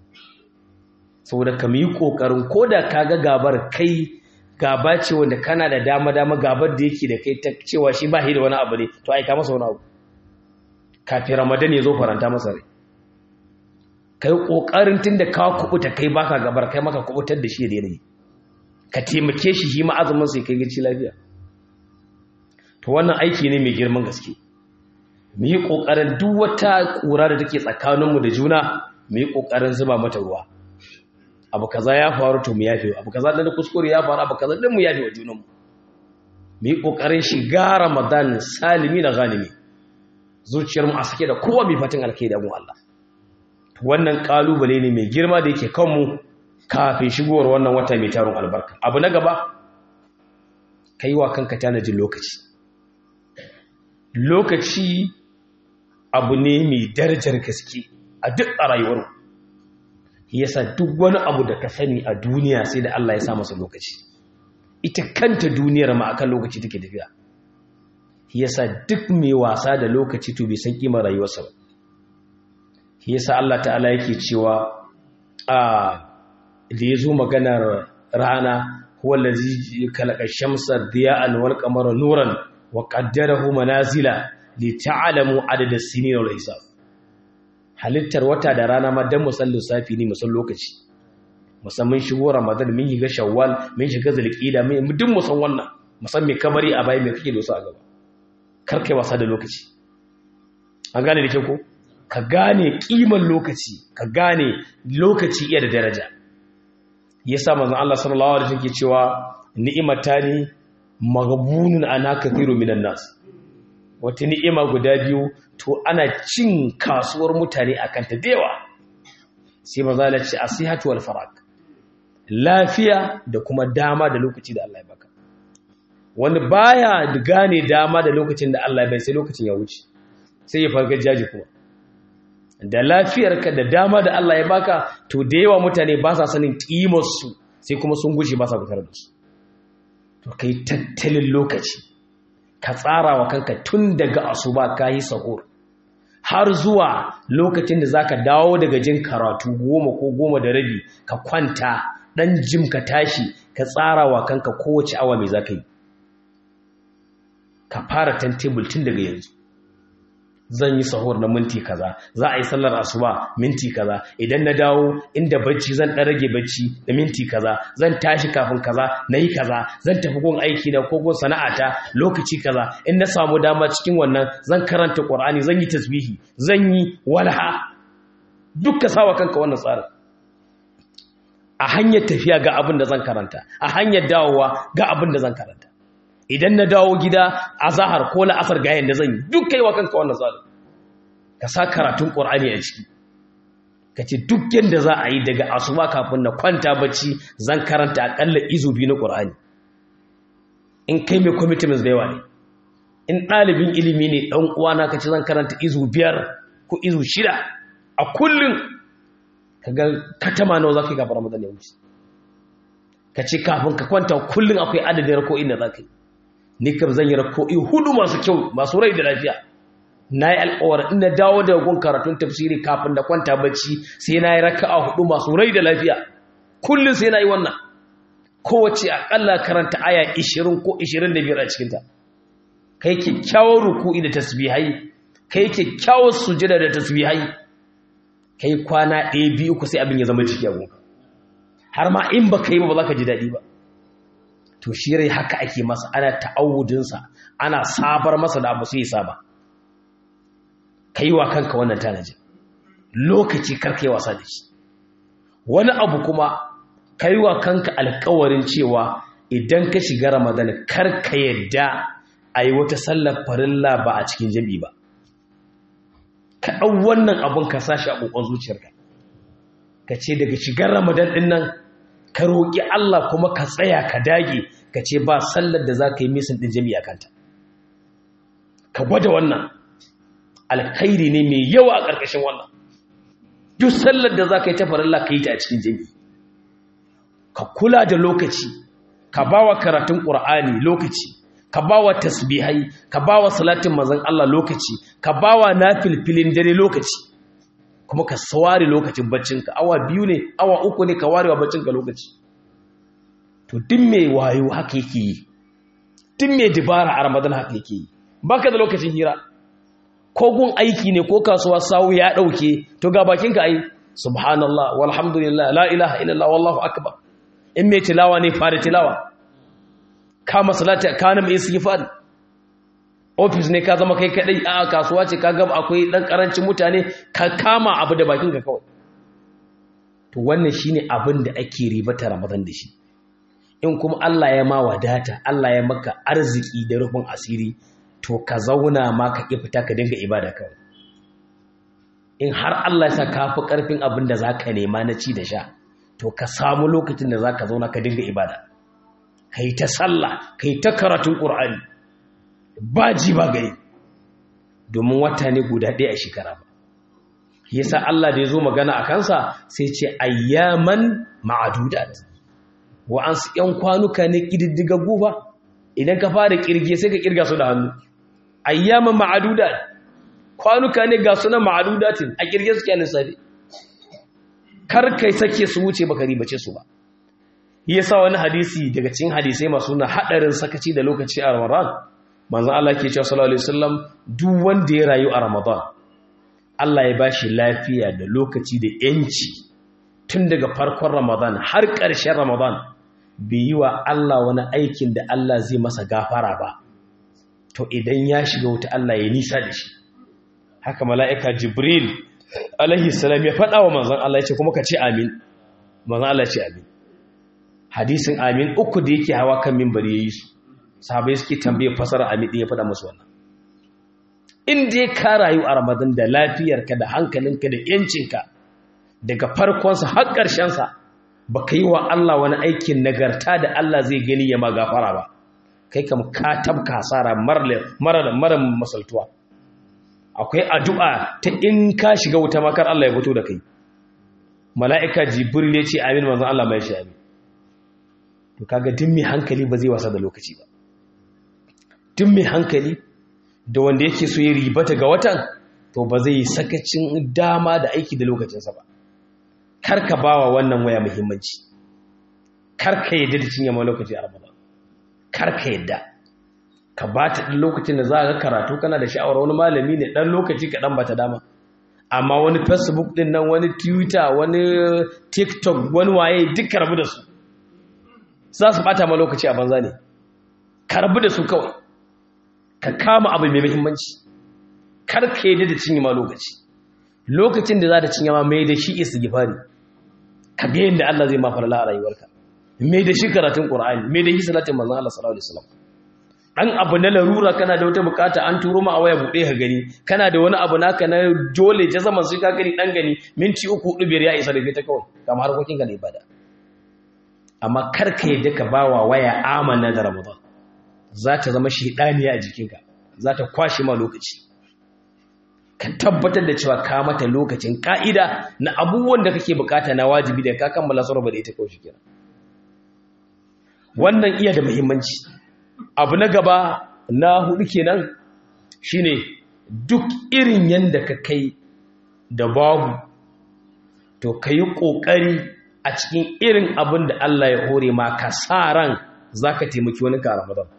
saboda ka yi kokarin koda ka ga gabar kai gaba ce wanda kana da dama dama gabar da yake da kai ta cewa shi ba shi da wani abu ne to aika masa wani abu kafin ramadan ya zo faranta masa rai kai kokarin tunda ka kubuta kai baka gabar kai maka kubutar da shi da yanayi ka taimake shi shi ma'azumin sai kai gaci lafiya to wannan aiki ne mai girman gaske mu yi ƙoƙarin duk wata ƙura da take tsakaninmu da juna mu yi ƙoƙarin zuba mata ruwa abu kaza ya faru to mu yafe abu kaza da kuskure ya faru abu kaza din mu yafe wa junanmu mu yi ƙoƙarin shiga ramadan salimi na ghanimi zuciyarmu a sake da kowa mai fatan alkai da mu Allah wannan kalubale ne mai girma da yake kanmu kafin shigowar wannan wata mai tarin albarka abu na gaba kai wa kanka tanajin lokaci lokaci abu ne mai darajar gaske a duk a rayuwar yasa duk wani abu da ka sani a duniya sai da Allah ya sa masa lokaci ita kanta duniyar ma akan lokaci take tafiya yasa duk mai wasa da lokaci to bai san kimar rayuwarsa ba yasa Allah ta'ala yake cewa a da yazo maganar rana huwa allazi khalaqa shamsa diya'an wal qamara nuran wa qaddarahu manazila li ta'lamu adada as-sinina wal hisab halittar wata da rana ma dan musan lissafi ne musan lokaci musamman shigo ramadan mun shiga shawwal mun shiga zulqa'ida mun duk musan wannan musan me kamari a bai me kake da su a gaba kar kai wasa da lokaci an gane da ke ko ka gane kiman lokaci ka gane lokaci iya da daraja yasa manzon Allah sallallahu alaihi wasallam ke cewa ni'matani maghbunun ana kathiru minan nas wata ni'ima guda biyu to ana cin kasuwar mutane akan ta dewa sai manzo Allah ce asihatu wal farag lafiya da kuma dama da lokaci da Allah ya baka wani baya gane dama da lokacin da Allah ya bai sai lokacin ya wuce sai ya farga jaji kuma da lafiyarka da dama da Allah ya baka to da yawa mutane ba sa sanin kimar su sai kuma sun gushe ba sa fitar da su to kai tattalin lokaci ka tsara wa kanka tun daga asuba ka yi sahur har zuwa lokacin da zaka dawo daga jin karatu goma ko goma da rabi ka kwanta dan jim ka tashi ka tsara wa kanka kowace awa mai zaka yi ka fara tantable tun daga yanzu zan yi sahur na minti kaza za a yi sallar asuba minti kaza idan na dawo inda bacci zan ɗan rage bacci da minti kaza zan tashi kafin kaza na yi kaza zan tafi gun aiki na ko gun sana'ata lokaci kaza in na samu dama cikin wannan zan karanta qur'ani zan yi tasbihi zan yi walha duk ka sawa kanka wannan tsarin a hanyar tafiya ga abin da zan karanta a hanyar dawowa ga abin da zan karanta idan na dawo gida a zahar ko la'asar ga yadda zan yi duk kai wa kanka wannan tsarin ka sa karatun ƙorani a ciki ka ce duk yadda za a yi daga asuba kafin na kwanta bacci zan karanta aƙalla izu biyu na ƙorani in kai mai commitments da yawa ne in ɗalibin ilimi ne ɗan uwana ka ce zan karanta izu biyar ko izu shida a kullum ka ga katama nawa za ka yi kafin ramadan ya wuce ka ce kafin ka kwanta kullum akwai adadin rako'in da za ka yi ni kam zan yi rako'i hudu masu kyau masu rai da lafiya na yi alkawar ina dawo da gun karatun tafsiri kafin da kwanta bacci sai na yi raka'a hudu masu rai da lafiya kullum sai na yi wannan kowace akalla karanta aya 20 ko 25 a cikinta kai kyakkyawar ruku'i da tasbihai kai kyakkyawar sujada da tasbihai kai kwana ɗaya biyu ku sai abin ya zama ciki a gunka har ma in ba ka yi ba ba za ka ji daɗi ba to shi rai haka ake masa ana ta'awudinsa ana sabar masa da abu sai ya saba ka yi wa kanka wannan tanaji lokaci karka yi wasa da shi wani abu kuma ka yi wa kanka alkawarin cewa idan ka shiga ramadan karka yadda a yi wata sallar farilla ba a cikin jami ba ka ɗau wannan abin ka sashi a ƙoƙon zuciyarka ka ce daga shigar ramadan ɗin nan ka roƙi Allah kuma ka tsaya ka dage ka ce ba sallar da za ka yi misin ɗin jami'a kanta ka gwada wannan alkhairi ne mai yawa a ƙarƙashin wannan duk sallar da za ka yi ta farilla ka yi ta a cikin jami'i ka kula da lokaci ka ba wa karatun ƙur'ani lokaci ka ba wa tasbihai ka ba wa salatin mazan Allah lokaci ka ba wa nafilfilin dare lokaci kuma ka saware lokacin baccinka awa biyu ne awa uku ne ka warewa baccinka lokaci to duk mai wayo haka yake yi duk mai dibara a ramadan haka yake yi baka da lokacin hira ko gun aiki ne ko kasuwa sawu ya dauke to ga bakinka ai subhanallah walhamdulillah la ilaha illallah wallahu akbar in mai tilawa ne fara tilawa kama salati kana mai istighfar ofis ne ka zama kai kadai a kasuwa ce ka gaba akwai dan karancin mutane ka kama abu da bakin ka kawai to wannan shine abin da ake ribata Ramadan da shi in kuma Allah ya ma wadata Allah ya maka arziki da rufin asiri to ka zauna ma ka ki fita ka dinga ibada kawai in har Allah ya sa ka fi karfin abin da zaka nema na ci da sha to ka samu lokacin da zaka zauna ka dinga ibada kai ta sallah kai ta karatun Qur'ani ba ji ba gari domin wata ne guda ɗaya a shekara ba yasa Allah da ya zo magana a kansa sai ce ayyaman ma'adudat wa'ansu ‘yan kwanuka ne ƙididdigaggu ba idan ka fara ƙirge sai ka ƙirga su da hannu ayyaman ma'adudat kwanuka ne ga sunan ma'adudatin a ƙirge su kyanin sabi kar kai sake su wuce baka ribace su ba yasa wani hadisi daga cikin hadisai masu na haɗarin sakaci da lokaci a ramadan manzon Allah ke cewa sallallahu alaihi wasallam duk wanda ya rayu a ramadan Allah ya bashi lafiya da lokaci da yanci tun daga farkon Ramadan har ƙarshen Ramadan bai yi wa Allah wani aikin da Allah zai masa gafara ba to idan ya shiga wuta Allah ya nisa da shi haka mala'ika Jibril alaihi salam ya faɗa wa manzon Allah ya ce kuma ka ce amin manzon Allah ya ce amin hadisin amin uku da yake hawa kan minbari yayi su sahabbai suke tambaye fasara amin din ya faɗa musu wannan in dai ka rayu a ramadan da lafiyarka da hankalinka da yancinka daga farkonsa har ƙarshensa ba ka yi wa Allah wani aikin nagarta da Allah zai gani ya ma gafara ba kai kam ka tabka hasara mara masaltuwa akwai addu'a ta in ka shiga wuta makar Allah ya fito da kai mala'ika jibril ya ce amin manzon Allah mai shi amin to kaga duk mai hankali ba zai wasa da lokaci ba duk mai hankali da wanda yake so ya ribata ga watan to ba zai sakacin dama da aiki da lokacinsa ba karka bawa wannan waya muhimmanci karka yadda da cinye ma lokaci a ramadan karka yadda ka ba ta ɗan lokacin da za ka karatu kana da sha'awar wani malami ne ɗan lokaci kaɗan ba ta dama amma wani facebook ɗin nan wani twitter wani tiktok wani waye duk karbu da su za su ɓata ma lokaci a banza ne karbu da su kawai ka kama abu mai muhimmanci kar ka yi da cinye ma lokaci lokacin da za ta cinye ma mai da shi istighfari ka ga yadda Allah zai ma farla a rayuwarka mai da shi karatun Qur'ani mai da shi salatin manzon Allah sallallahu alaihi wasallam dan abu na larura kana da wata bukata an turo ma a waya bude ka gani kana da wani abu naka na dole ta zaman sai ka gani dan gani minti uku hudu biyar ya isa da ta kawai kamar harkokin ka da ibada amma kar ka yadda ka bawa waya amana da Ramadan za ta zama shaidaniya a jikinka za ta kwashe ma lokaci ka tabbatar da cewa ka mata lokacin ka'ida na abubuwan da kake bukata na wajibi da ka kammala sarrafa da ita kawai shi kenan wannan iya da muhimmanci abu na gaba na hudu kenan shine duk irin yanda ka kai da babu to ka yi ƙoƙari a cikin irin abin da Allah ya hore ma ka sa ran za ka taimaki wani ka ramadan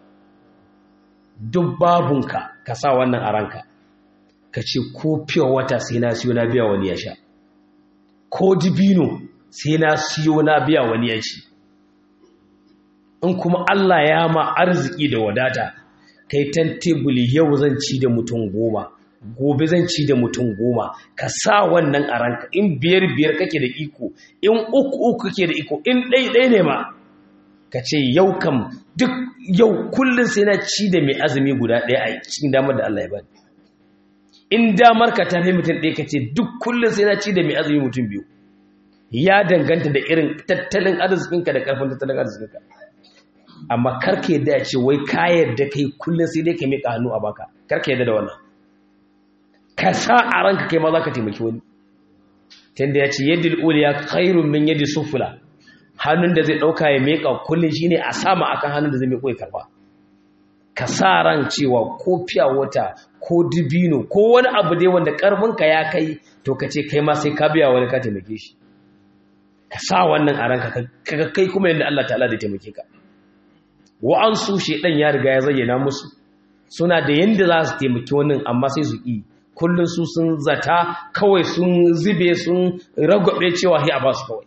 duk babunka ka sa wannan a ranka ka ce ko fiye wata sai na siyo na biya wani ya sha ko dibino sai na siyo na biya wani ya ci in kuma Allah ya ma arziki da wadata kai tan tebuli yau zan ci da mutum goma gobe zan ci da mutum goma ka sa wannan a ranka in biyar biyar kake da iko in uku uku kake da iko in ɗai ɗai ne ma ka ce yau kam duk yau kullum sai na ci da mai azumi guda ɗaya a cikin damar da Allah ya bani in damar ka tafi mutum ɗaya ka ce duk kullum sai na ci da mai azumi mutum biyu ya danganta da irin tattalin arzikinka da ƙarfin tattalin arzikinka amma karka yadda ya ce wai ka yadda kai kullum sai dai ka miƙa hannu a baka karka yadda da wannan ka sa a ranka kai ma za ka taimaki wani tunda ya ce yadda uliya khairun min yadda sufula hannun da zai ɗauka ya miƙa kullum shine a sama akan hannun da zai miƙo ya karba ka sa ran cewa ko fiya wata ko dibino ko wani abu dai wanda ƙarfinka ya kai to ka ce kai ma sai ka biya wani ka taimake shi ka sa wannan a ranka ka kai kuma yadda Allah ta'ala da taimake ka wa'ansu shedan ya riga ya zayyana musu suna da yanda za su taimaki wannan amma sai su ƙi kullum su sun zata kawai sun zube sun ragwabe cewa hi a basu kawai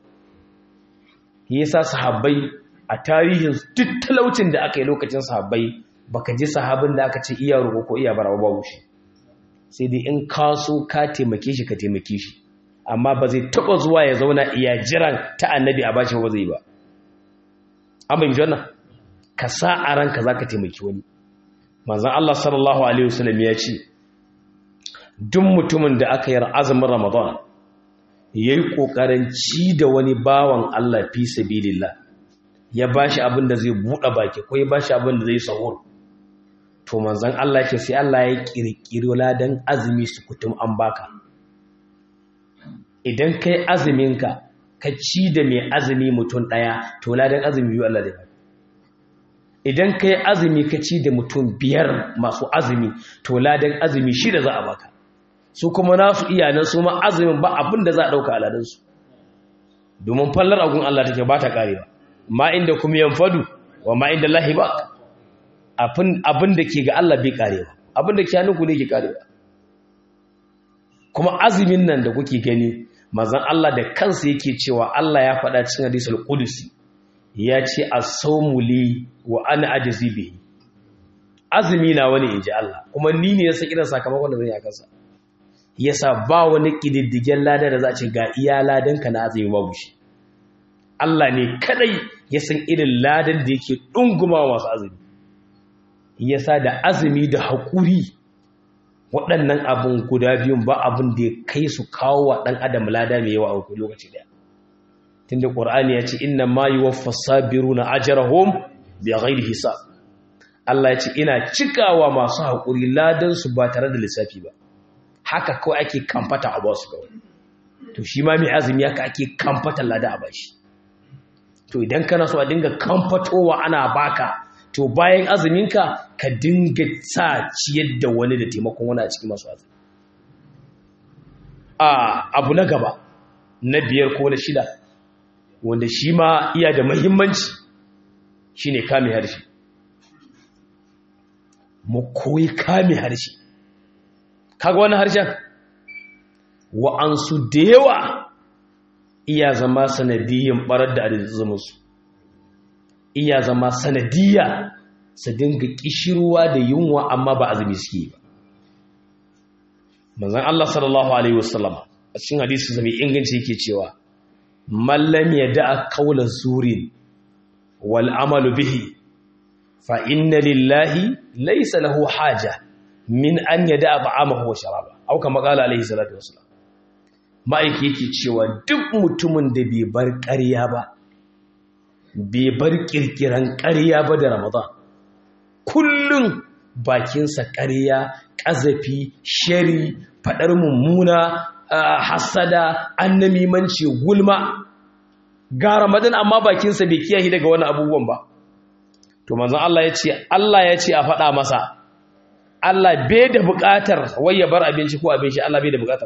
yasa sahabbai a tarihin duk talaucin da aka yi lokacin sahabbai baka ji sahabin da aka ce iya roƙo ko iya barawa babu shi sai dai in ka so ka taimake shi ka taimake shi amma ba zai taɓa zuwa ya zauna iya jiran ta annabi a bashi ba zai ba an bai wannan ka sa a ranka za ka taimaki wani manzan Allah sallallahu Alaihi wasallam ya ce duk mutumin da aka yi azumin ramadan ya yi ƙoƙarin ci da wani bawan Allah fi sabilillah ya ba shi abin da zai buɗe baki ko ya ba shi abin da zai sahur to manzan Allah ce sai Allah ya ƙirƙiri ladan azumi su kutum an baka idan kai azuminka ka ci da mai azumi mutum ɗaya to ladan azumi biyu Allah da idan kai azumi ka ci da mutum biyar masu azumi to ladan azumi shida za a baka su kuma nasu iyanan su ma azumin ba abin da za a ɗauka aladansu domin fallar agun Allah take ba ta ƙarewa ma inda kuma yanfadu wa ma inda lahi ba abin da ke ga Allah bai ƙarewa abin da ke hannunku ne ke ƙarewa kuma azumin nan da kuke gani mazan Allah da kansa yake cewa Allah ya faɗa cikin hadisul qudusi ya ce as-sawmu li wa ana ajzi bihi azumi na wani inji Allah kuma ni ne ya san irin sakamakon da zan yi a kansa yasa ba wani kididdigen lada da za a ce ga iya ladan ka na azumi babu shi Allah ne kadai ya san irin ladan da yake dunguma masu azumi yasa da azumi da haƙuri waɗannan abin guda biyun ba abin da ya kai su kawo wa ɗan adam lada mai yawa a lokaci ɗaya tunda ƙur'ani ya ce inna ma yi waffa sabiru na ajarahum bi ghairi hisab Allah ya ce ina cikawa masu haƙuri ladan su ba tare da lissafi ba haka kawai ake kamfata a basu kawai to shi ma mai azumi haka ake kamfata lada a bashi to idan kana so a dinga kamfatowa ana baka to bayan azuminka ka dinga sa ciyar da wani da taimakon wani a cikin masu azumi a abu na gaba na biyar ko na shida wanda shi ma iya da mahimmanci shi ne kame harshe mu koyi kame harshe kaga wani harshen wa'ansu da yawa iya zama sanadiyyar barar da arzikinsu iya zama sanadiyya su dinga kishirwa da yunwa amma ba azumi suke ba manzon Allah sallallahu alaihi wasallam a cikin hadisi zai inganci yake cewa mallam yada'a qawla zurin wal amalu bihi fa inna lillahi laysa lahu haja min an yada'a ta'amahu wa sharaba au kama qala alaihi salatu wasallam ma'aiki yake cewa duk mutumin da bai bar ƙarya ba bai bar kirkiran ƙarya ba da ramadan kullum bakinsa ƙarya ƙazafi shari faɗar mummuna hasada annamimanci gulma ga ramadan amma bakinsa bai kiyaye daga wani abubuwan ba to manzon Allah ya ce Allah ya ce a faɗa masa Allah bai da buƙatar wai ya bar abinci ko abin shi Allah bai da buƙatar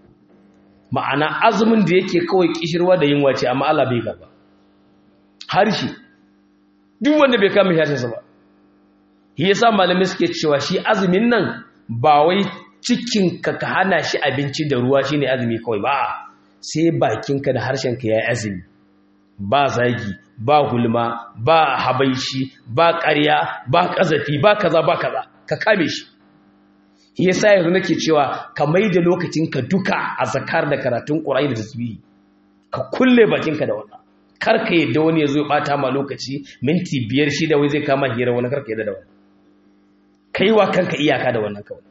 ma'ana azumin da yake kawai kishirwa da yunwa ce amma Allah bai karba harshe duk wanda bai kama harshensa ba shi yasa malamai suke cewa shi azumin nan ba wai cikinka ka hana shi abinci da ruwa shine azumi kawai ba sai bakinka da harshenka yayi azumi ba zagi ba gulma ba habaishi ba ƙarya ba ƙazafi ba kaza ba kaza ka kame shi shi yasa yanzu nake cewa ka maida lokacinka duka a zakar da karatun Qur'ani da tasbihi ka kulle bakinka da wannan karka yadda wani ya zo ya bata ma lokaci minti biyar shida wai zai kama hira wani karka yadda da wani kai wa kanka iyaka da wannan kawai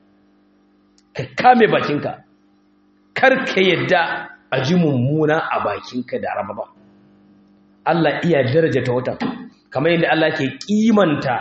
ka kame bakinka karka yadda a ji mummuna a bakinka da rama ba Allah iya daraja ta wata kamar yadda Allah ke kimanta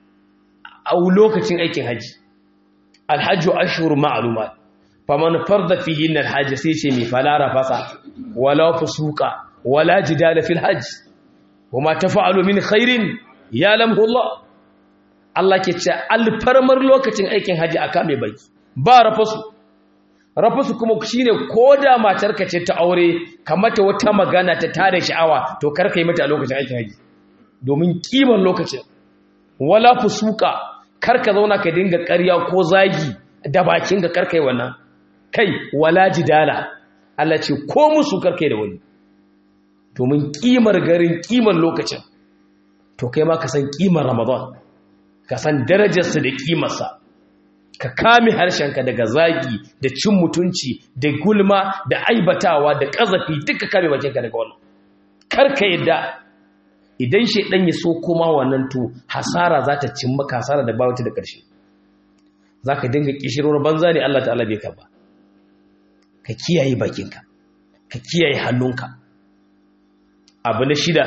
a lokacin aikin haji alhajju ashhur ma'lumat faman farda fihi alhajj sai ce mai falara fasa wala fusuqa wala jidala fil hajj wama tafa'alu min khairin ya'lamu Allah Allah ke ce alfarmar lokacin aikin haji aka mai baki ba rafasu rafasu kuma shine koda matarka ce ta aure kamata wata magana ta tare sha'awa to karka yi mata a lokacin aikin haji domin kiman lokacin wala fusuka karka zauna ka dinga ƙarya ko zagi da bakin ka karka yi wannan kai wala jidala Allah ce ko musu karka yi da wani domin kimar garin kimar lokacin to kai ma ka san kimar ramadan ka san darajarsa da kimarsa ka kame harshenka daga zagi da cin mutunci da gulma da aibatawa da ƙazafi duka kame bakinka daga wannan karka yadda idan shaidan ya so koma wannan to hasara za ta cin maka hasara da bawata da ƙarshe za ka dinga ƙishirwar banza ne Allah ta'ala bai ka ba ka kiyaye bakinka ka kiyaye hannunka abu na shida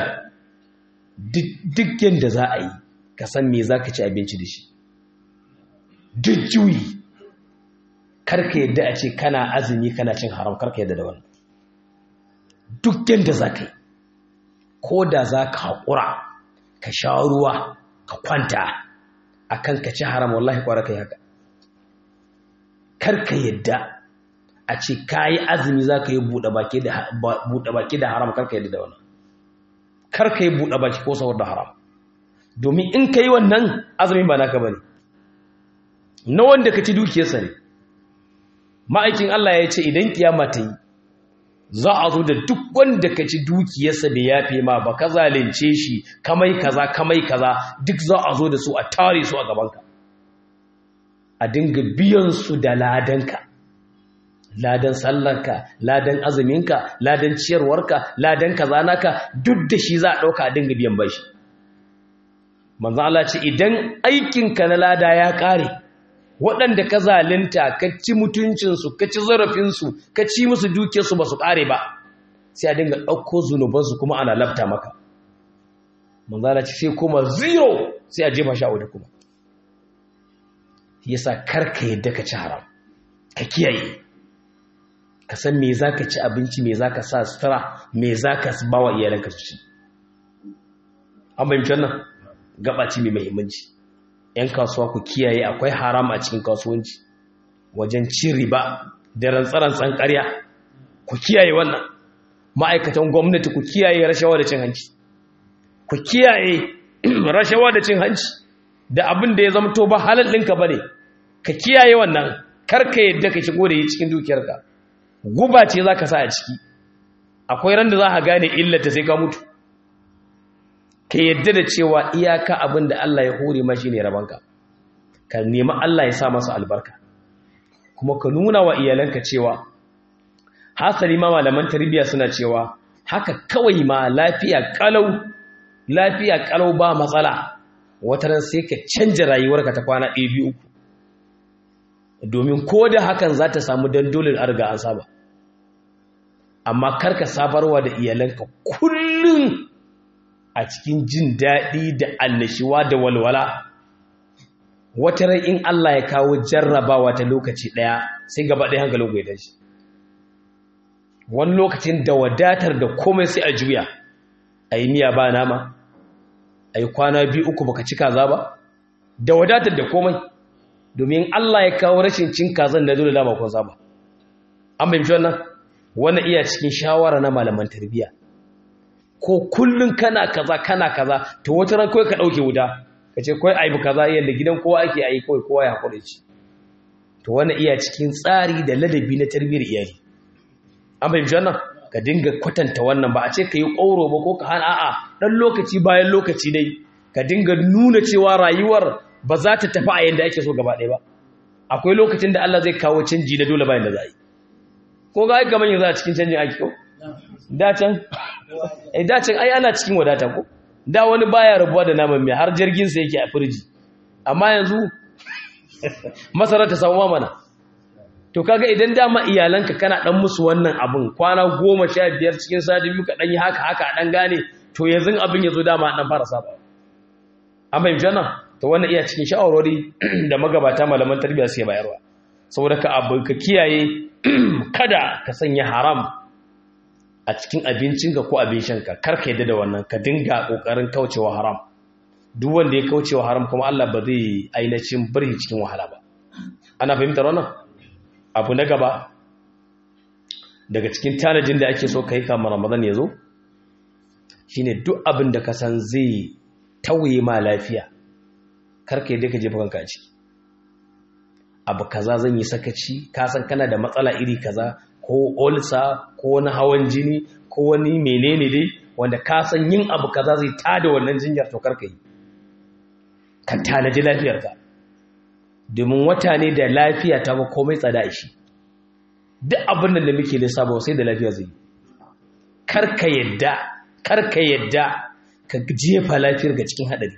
duk yadda za a yi ka san me za ka ci abinci da shi duk juyi karka yadda a ce kana azumi kana cin haram karka yadda da wannan duk yadda za ka yi ko da za ka haƙura ka sha ruwa ka kwanta a kan ka ci haram wallahi kwara ka yi haka karka yadda a ce ka yi azumi za ka yi buɗe baki da haram karka yadda da wannan karka yi buɗe baki ko saboda haram domin in ka yi wannan azumin ba naka ba ne na wanda ka ci dukiyarsa ne ma'aikin Allah ya ce idan kiyama ta yi za a zo da duk wanda ka ci dukiyarsa bai yafe ma ba ka zalunce shi kamai kaza kamai kaza duk za a zo da su a tare su a gabanka a dinga biyan su da ladanka ladan sallarka ladan azuminka ladan ciyarwarka ladan kaza naka duk da shi za a ɗauka a dinga biyan bashi manzo Allah ce idan aikinka na lada ya ƙare waɗanda ka zalunta ka ci mutuncinsu ka ci zarafinsu ka ci musu dukiyarsu ba su ƙare ba sai a dinga ɗauko zunubansu kuma ana lafta maka manzala ce sai kuma zero sai a jefa shi a waje kuma yasa karka yadda ka ci haram ka kiyaye ka san me za ka ci abinci me za ka sa sutura me za ka ba wa iyalanka su ci an bayyance wannan gabaci mai muhimmanci 'yan kasuwa ku kiyaye akwai haram a cikin kasuwanci wajen cin riba da rantsarantsan ƙarya ku kiyaye wannan ma'aikatan gwamnati ku kiyaye rashawa da cin hanci ku kiyaye rashawa da cin hanci da abin da ya zama to ba halal ɗinka ba ne ka kiyaye wannan karka yadda ka shigo da yi cikin dukiyarka guba ce za ka sa a ciki akwai ran da za ka gane illata sai ka mutu ka yadda da cewa iyaka abin da Allah ya hore mashi ne rabanka ka nemi Allah ya sa masa albarka kuma ka nuna wa iyalanka cewa hasali ma malaman tarbiyya suna cewa haka kawai ma lafiya kalau lafiya kalau ba matsala wata ran sai ka canja rayuwarka ta kwana ɗaya biyu uku domin ko da hakan za ta samu dandolin arga an saba amma karka sabarwa da iyalanka kullum a cikin jin daɗi da annashiwa da walwala wata rai in Allah ya kawo jarrabawa ta lokaci ɗaya sai gaba ɗaya hankalin ku ya tashi wani lokacin da wadatar da komai sai a juya a yi miya ba nama a yi kwana biyu uku baka ci kaza ba da wadatar da komai domin Allah ya kawo rashin cin kazan da dole dama kun saba an fahimci wannan wannan iya cikin shawara na malaman tarbiyya ko kullun kana kaza kana kaza to wata ran kawai ka dauke wuta kace kai aibu kaza yanda gidan kowa ake ayi kawai kowa ya hakuri ci to wannan iya cikin tsari da ladabi na tarbiyyar iyali an fahimci wannan ka dinga kwatanta wannan ba a ce ka yi ƙoro ba ko ka hana a'a dan lokaci bayan lokaci dai ka dinga nuna cewa rayuwar ba za ta tafi a yanda ake so gaba ɗaya ba akwai lokacin da Allah zai kawo canji na dole bayan da za a yi ko ga aika manyan za a cikin canjin aiki ko dacen ai dacen ai ana cikin wadata ko da wani baya rabuwa da naman mai har jirgin sa yake a firji amma yanzu masara ta samu mana to kaga idan dama iyalanka kana dan musu wannan abun kwana goma sha biyar cikin sati biyu ka dan yi haka haka dan gane to yanzu abin yazo dama dan fara saba an bayyana janna to wannan iya cikin shawarwari da magabata malaman tarbiyya suke bayarwa saboda ka abu ka kiyaye kada ka sanya haram a cikin abincinka ko abin shanka kar ka yadda da wannan ka dinga kokarin kaucewa haram duk wanda ya kaucewa haram kuma Allah ba zai ainihin bari cikin wahala ba ana fahimtar wannan abu na gaba daga cikin tanajin da ake so ka yi kamar ramadan ya zo shine duk abin da ka san zai tauye ma lafiya kar ka yadda ka jefa kanka a ciki abu kaza zan yi sakaci ka san kana da matsala iri kaza ko olsa ko wani hawan jini ko wani menene dai wanda ka san yin abu kaza zai tada wannan jinyar to karka yi ka tanaji lafiyarka domin wata ne da lafiya ta ba komai tsada shi duk abin da muke lissaba sai da lafiya zai karka yadda karka yadda ka jefa lafiyar ga cikin hadari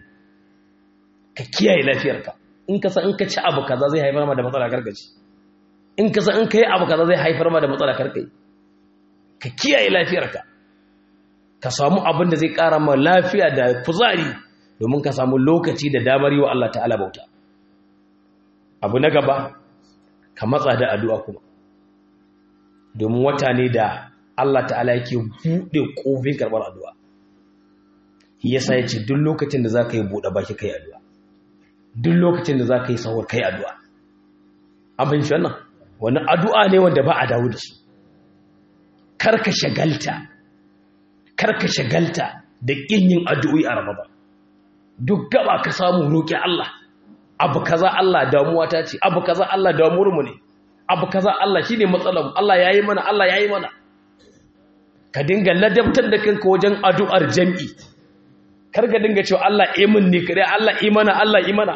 ka kiyaye lafiyarka in ka san in ka ci abu kaza zai haifar ma da matsala karkaci in ka san in ka yi abu kaza zai haifar ma da matsala karkai ka kiyaye lafiyarka ka samu abin da zai ƙara ma lafiya da kuzari domin ka samu lokaci da damar yi wa Allah ta'ala bauta abu na gaba ka matsa da addu'a kuma domin wata ne da Allah ta'ala yake buɗe ƙofin karɓar addu'a yasa ya ce duk lokacin da za ka yi buɗe baki kai addu'a duk lokacin da za ka yi sahur kai addu'a abin shi wannan wani addu'a ne wanda ba a dawo da su karka shagalta karka shagalta da ƙin yin addu'o'i a ramadan duk gaba ka samu roƙi Allah abu kaza Allah damuwa ta ce abu kaza Allah damuwar mu ne abu kaza Allah shine matsalar Allah yayi mana Allah yayi mana ka dinga ladabtar da kanka wajen addu'ar jami'i kar ka dinga cewa Allah imin ne kare Allah imana Allah imana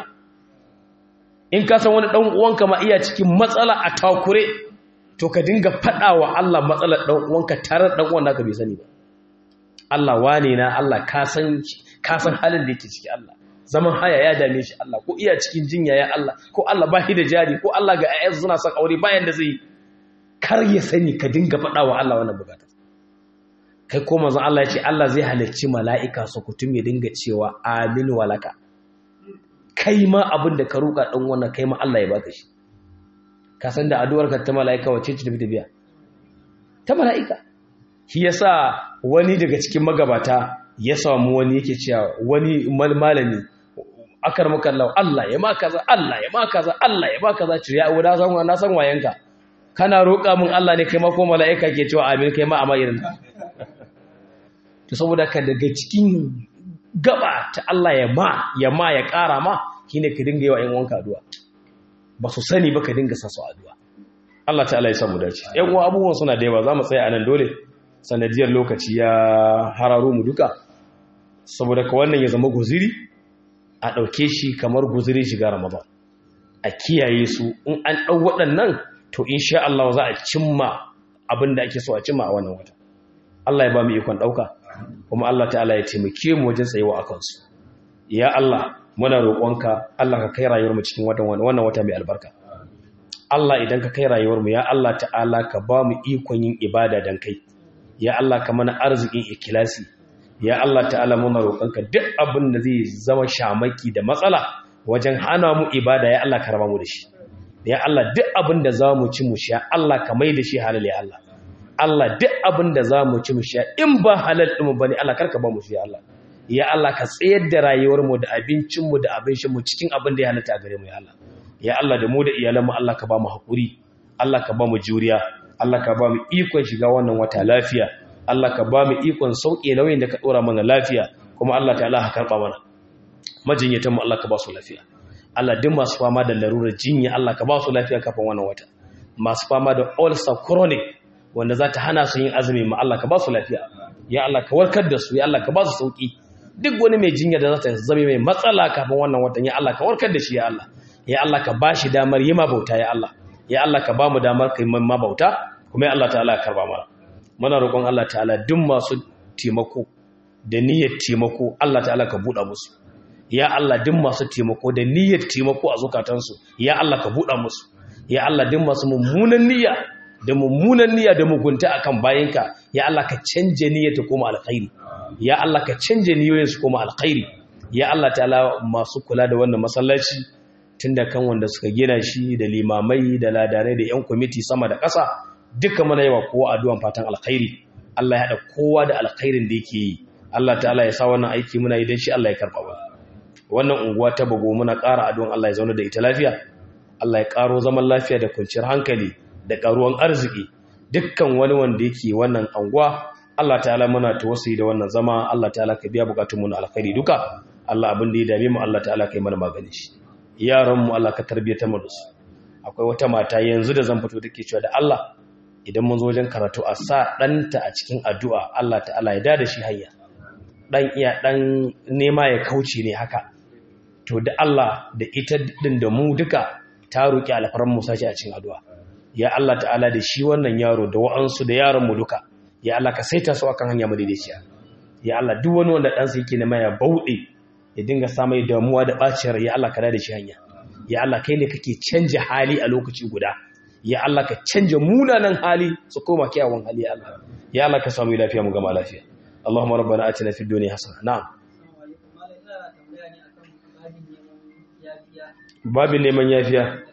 in ka san wani dan uwanka ma iya cikin matsala a takure to ka dinga fadawa Allah matsalar dan uwanka tare da dan uwan naka bai sani ba Allah wane na Allah ka san ka san halin da yake ciki Allah zaman haya ya dame shi Allah ko iya cikin jinya ya Allah ko Allah ba shi da jari ko Allah ga ayyan suna son aure bayan da zai kar ya sani ka dinga fadawa Allah wannan bukata kai ko manzon Allah ya ce Allah zai halarci mala'ika su kutum ya dinga cewa amin walaka kai ma abin da ka roƙa ɗan wannan kai ma Allah ya baka shi ka san da addu'ar ka ta mala'ika wacce ce tafi biya ta mala'ika shi yasa wani daga cikin magabata ya samu wani yake cewa wani malami akar maka Allah Allah ya ma kaza Allah ya ma kaza Allah ya ma kaza ce ya wada san na san wayanka kana roƙa min Allah ne kai ma ko mala'ika ke cewa amin kai ma amma irin to saboda ka daga cikin gaba ta Allah ya ma ya ma ya ƙara ma shine ka dinga yi wa ƴan wanka addu'a ba su sani ba ka dinga sa su addu'a Allah ta'ala ya samu dace ƴan uwa abubuwan suna da yawa zamu tsaya anan dole sanadiyar lokaci ya hararo mu duka saboda ka wannan ya zama guziri a ɗauke shi kamar guziri shiga Ramadan a kiyaye su in an ɗau waɗannan to insha Allah za a cimma abin da ake so a cimma a wannan wata Allah ya ba mu ikon ɗauka kuma Allah ta'ala ya taimake mu wajen tsayewa a kansu ya Allah muna roƙonka Allah ka kai rayuwar mu cikin watan wannan wata mai albarka Allah idan ka kai rayuwar mu ya Allah ta'ala ka ba mu ikon yin ibada dan kai ya Allah ka mana arzikin ikilasi ya Allah ta'ala muna roƙonka duk abin da zai zama shamaki da matsala wajen hana mu ibada ya Allah ka raba mu da shi ya Allah duk abin da za mu ci mu sha Allah ka mai da shi halal ya Allah Allah duk abin da za mu ci mu sha in ba halal ɗinmu ba ne Allah karka ba mu shi Allah ya Allah ka tsayar da rayuwarmu da abincinmu da abincinmu cikin abin da ya halatta a gare mu ya Allah ya Allah da mu da iyalanmu Allah ka ba mu haƙuri Allah ka ba mu juriya Allah ka ba mu ikon shiga wannan wata lafiya Allah ka ba mu ikon sauƙe nauyin da ka ɗora mana lafiya kuma Allah ta Allah ka karɓa mana majinyatanmu Allah ka ba su lafiya Allah duk masu fama da larurar jinya Allah ka ba su lafiya kafin wannan wata masu fama da ulcer chronic wanda za ta hana su yin azumi ma Allah ka ba su lafiya ya Allah ka warkar da su ya Allah ka ba su sauki duk wani mai jinya da za ta zame mai matsala kafin wannan watan ya Allah ka warkar da shi ya Allah ya Allah ka ba shi damar yi ma bauta ya Allah ya Allah ka ba mu damar kai ma bauta kuma ya Allah ta'ala ya karba mana muna roƙon Allah ta'ala duk masu taimako da niyyar taimako Allah ta'ala ka buɗa musu ya Allah duk masu taimako da niyyar taimako a zukatansu ya Allah ka buɗa musu ya Allah duk masu mummunan niyya da mummunan niyya da mugunta akan bayinka ya Allah ka canje niyyar ta koma alkhairi ya Allah ka canje niyoyin su koma alkhairi ya Allah ta'ala masu kula da wannan masallaci tunda kan wanda suka gina shi da limamai da ladanai da yan kwamiti sama da ƙasa duka mana yawa kowa addu'an fatan alkhairi Allah ya haɗa kowa da alkhairin da yake yi Allah ta'ala ya sa wannan aiki muna yi don shi Allah ya karɓa ba wannan unguwa ta bago muna ƙara addu'an Allah ya zauna da ita lafiya Allah ya ƙaro zaman lafiya da kwanciyar hankali da ƙaruwan arziki dukkan wani wanda yake wannan anguwa Allah ta'ala muna tawassuli da wannan zama Allah ta'ala ka biya bukatun mu na alkhairi duka Allah abin da ya dame mu Allah ta'ala kai mana magani shi yaran mu Allah ka tarbiyyata mu da su akwai wata mata yanzu da zan fito take cewa da Allah idan mun zo wajen karatu a sa ɗanta a cikin addu'a Allah ta'ala ya dada shi hanya ɗan iya ɗan nema ya kauce ne haka to da Allah da ita ɗin da mu duka ta roƙi alfaran musa shi a cikin addu'a ya Allah ta'ala da shi wannan yaro da wa'ansu da yaron mu duka ya Allah ka saita su akan hanya madaidaiciya ya Allah duk wani wanda ɗansa yake nema ya bauɗe ya dinga samai damuwa da ɓaciyar ya Allah ka da shi hanya ya Allah kai ne kake canja hali a lokaci guda ya Allah ka canja munanan hali su koma kyawun hali ya Allah ya Allah ka samu lafiya mu gama lafiya Allahumma rabbana atina fid dunya hasana na'am babin neman yafiya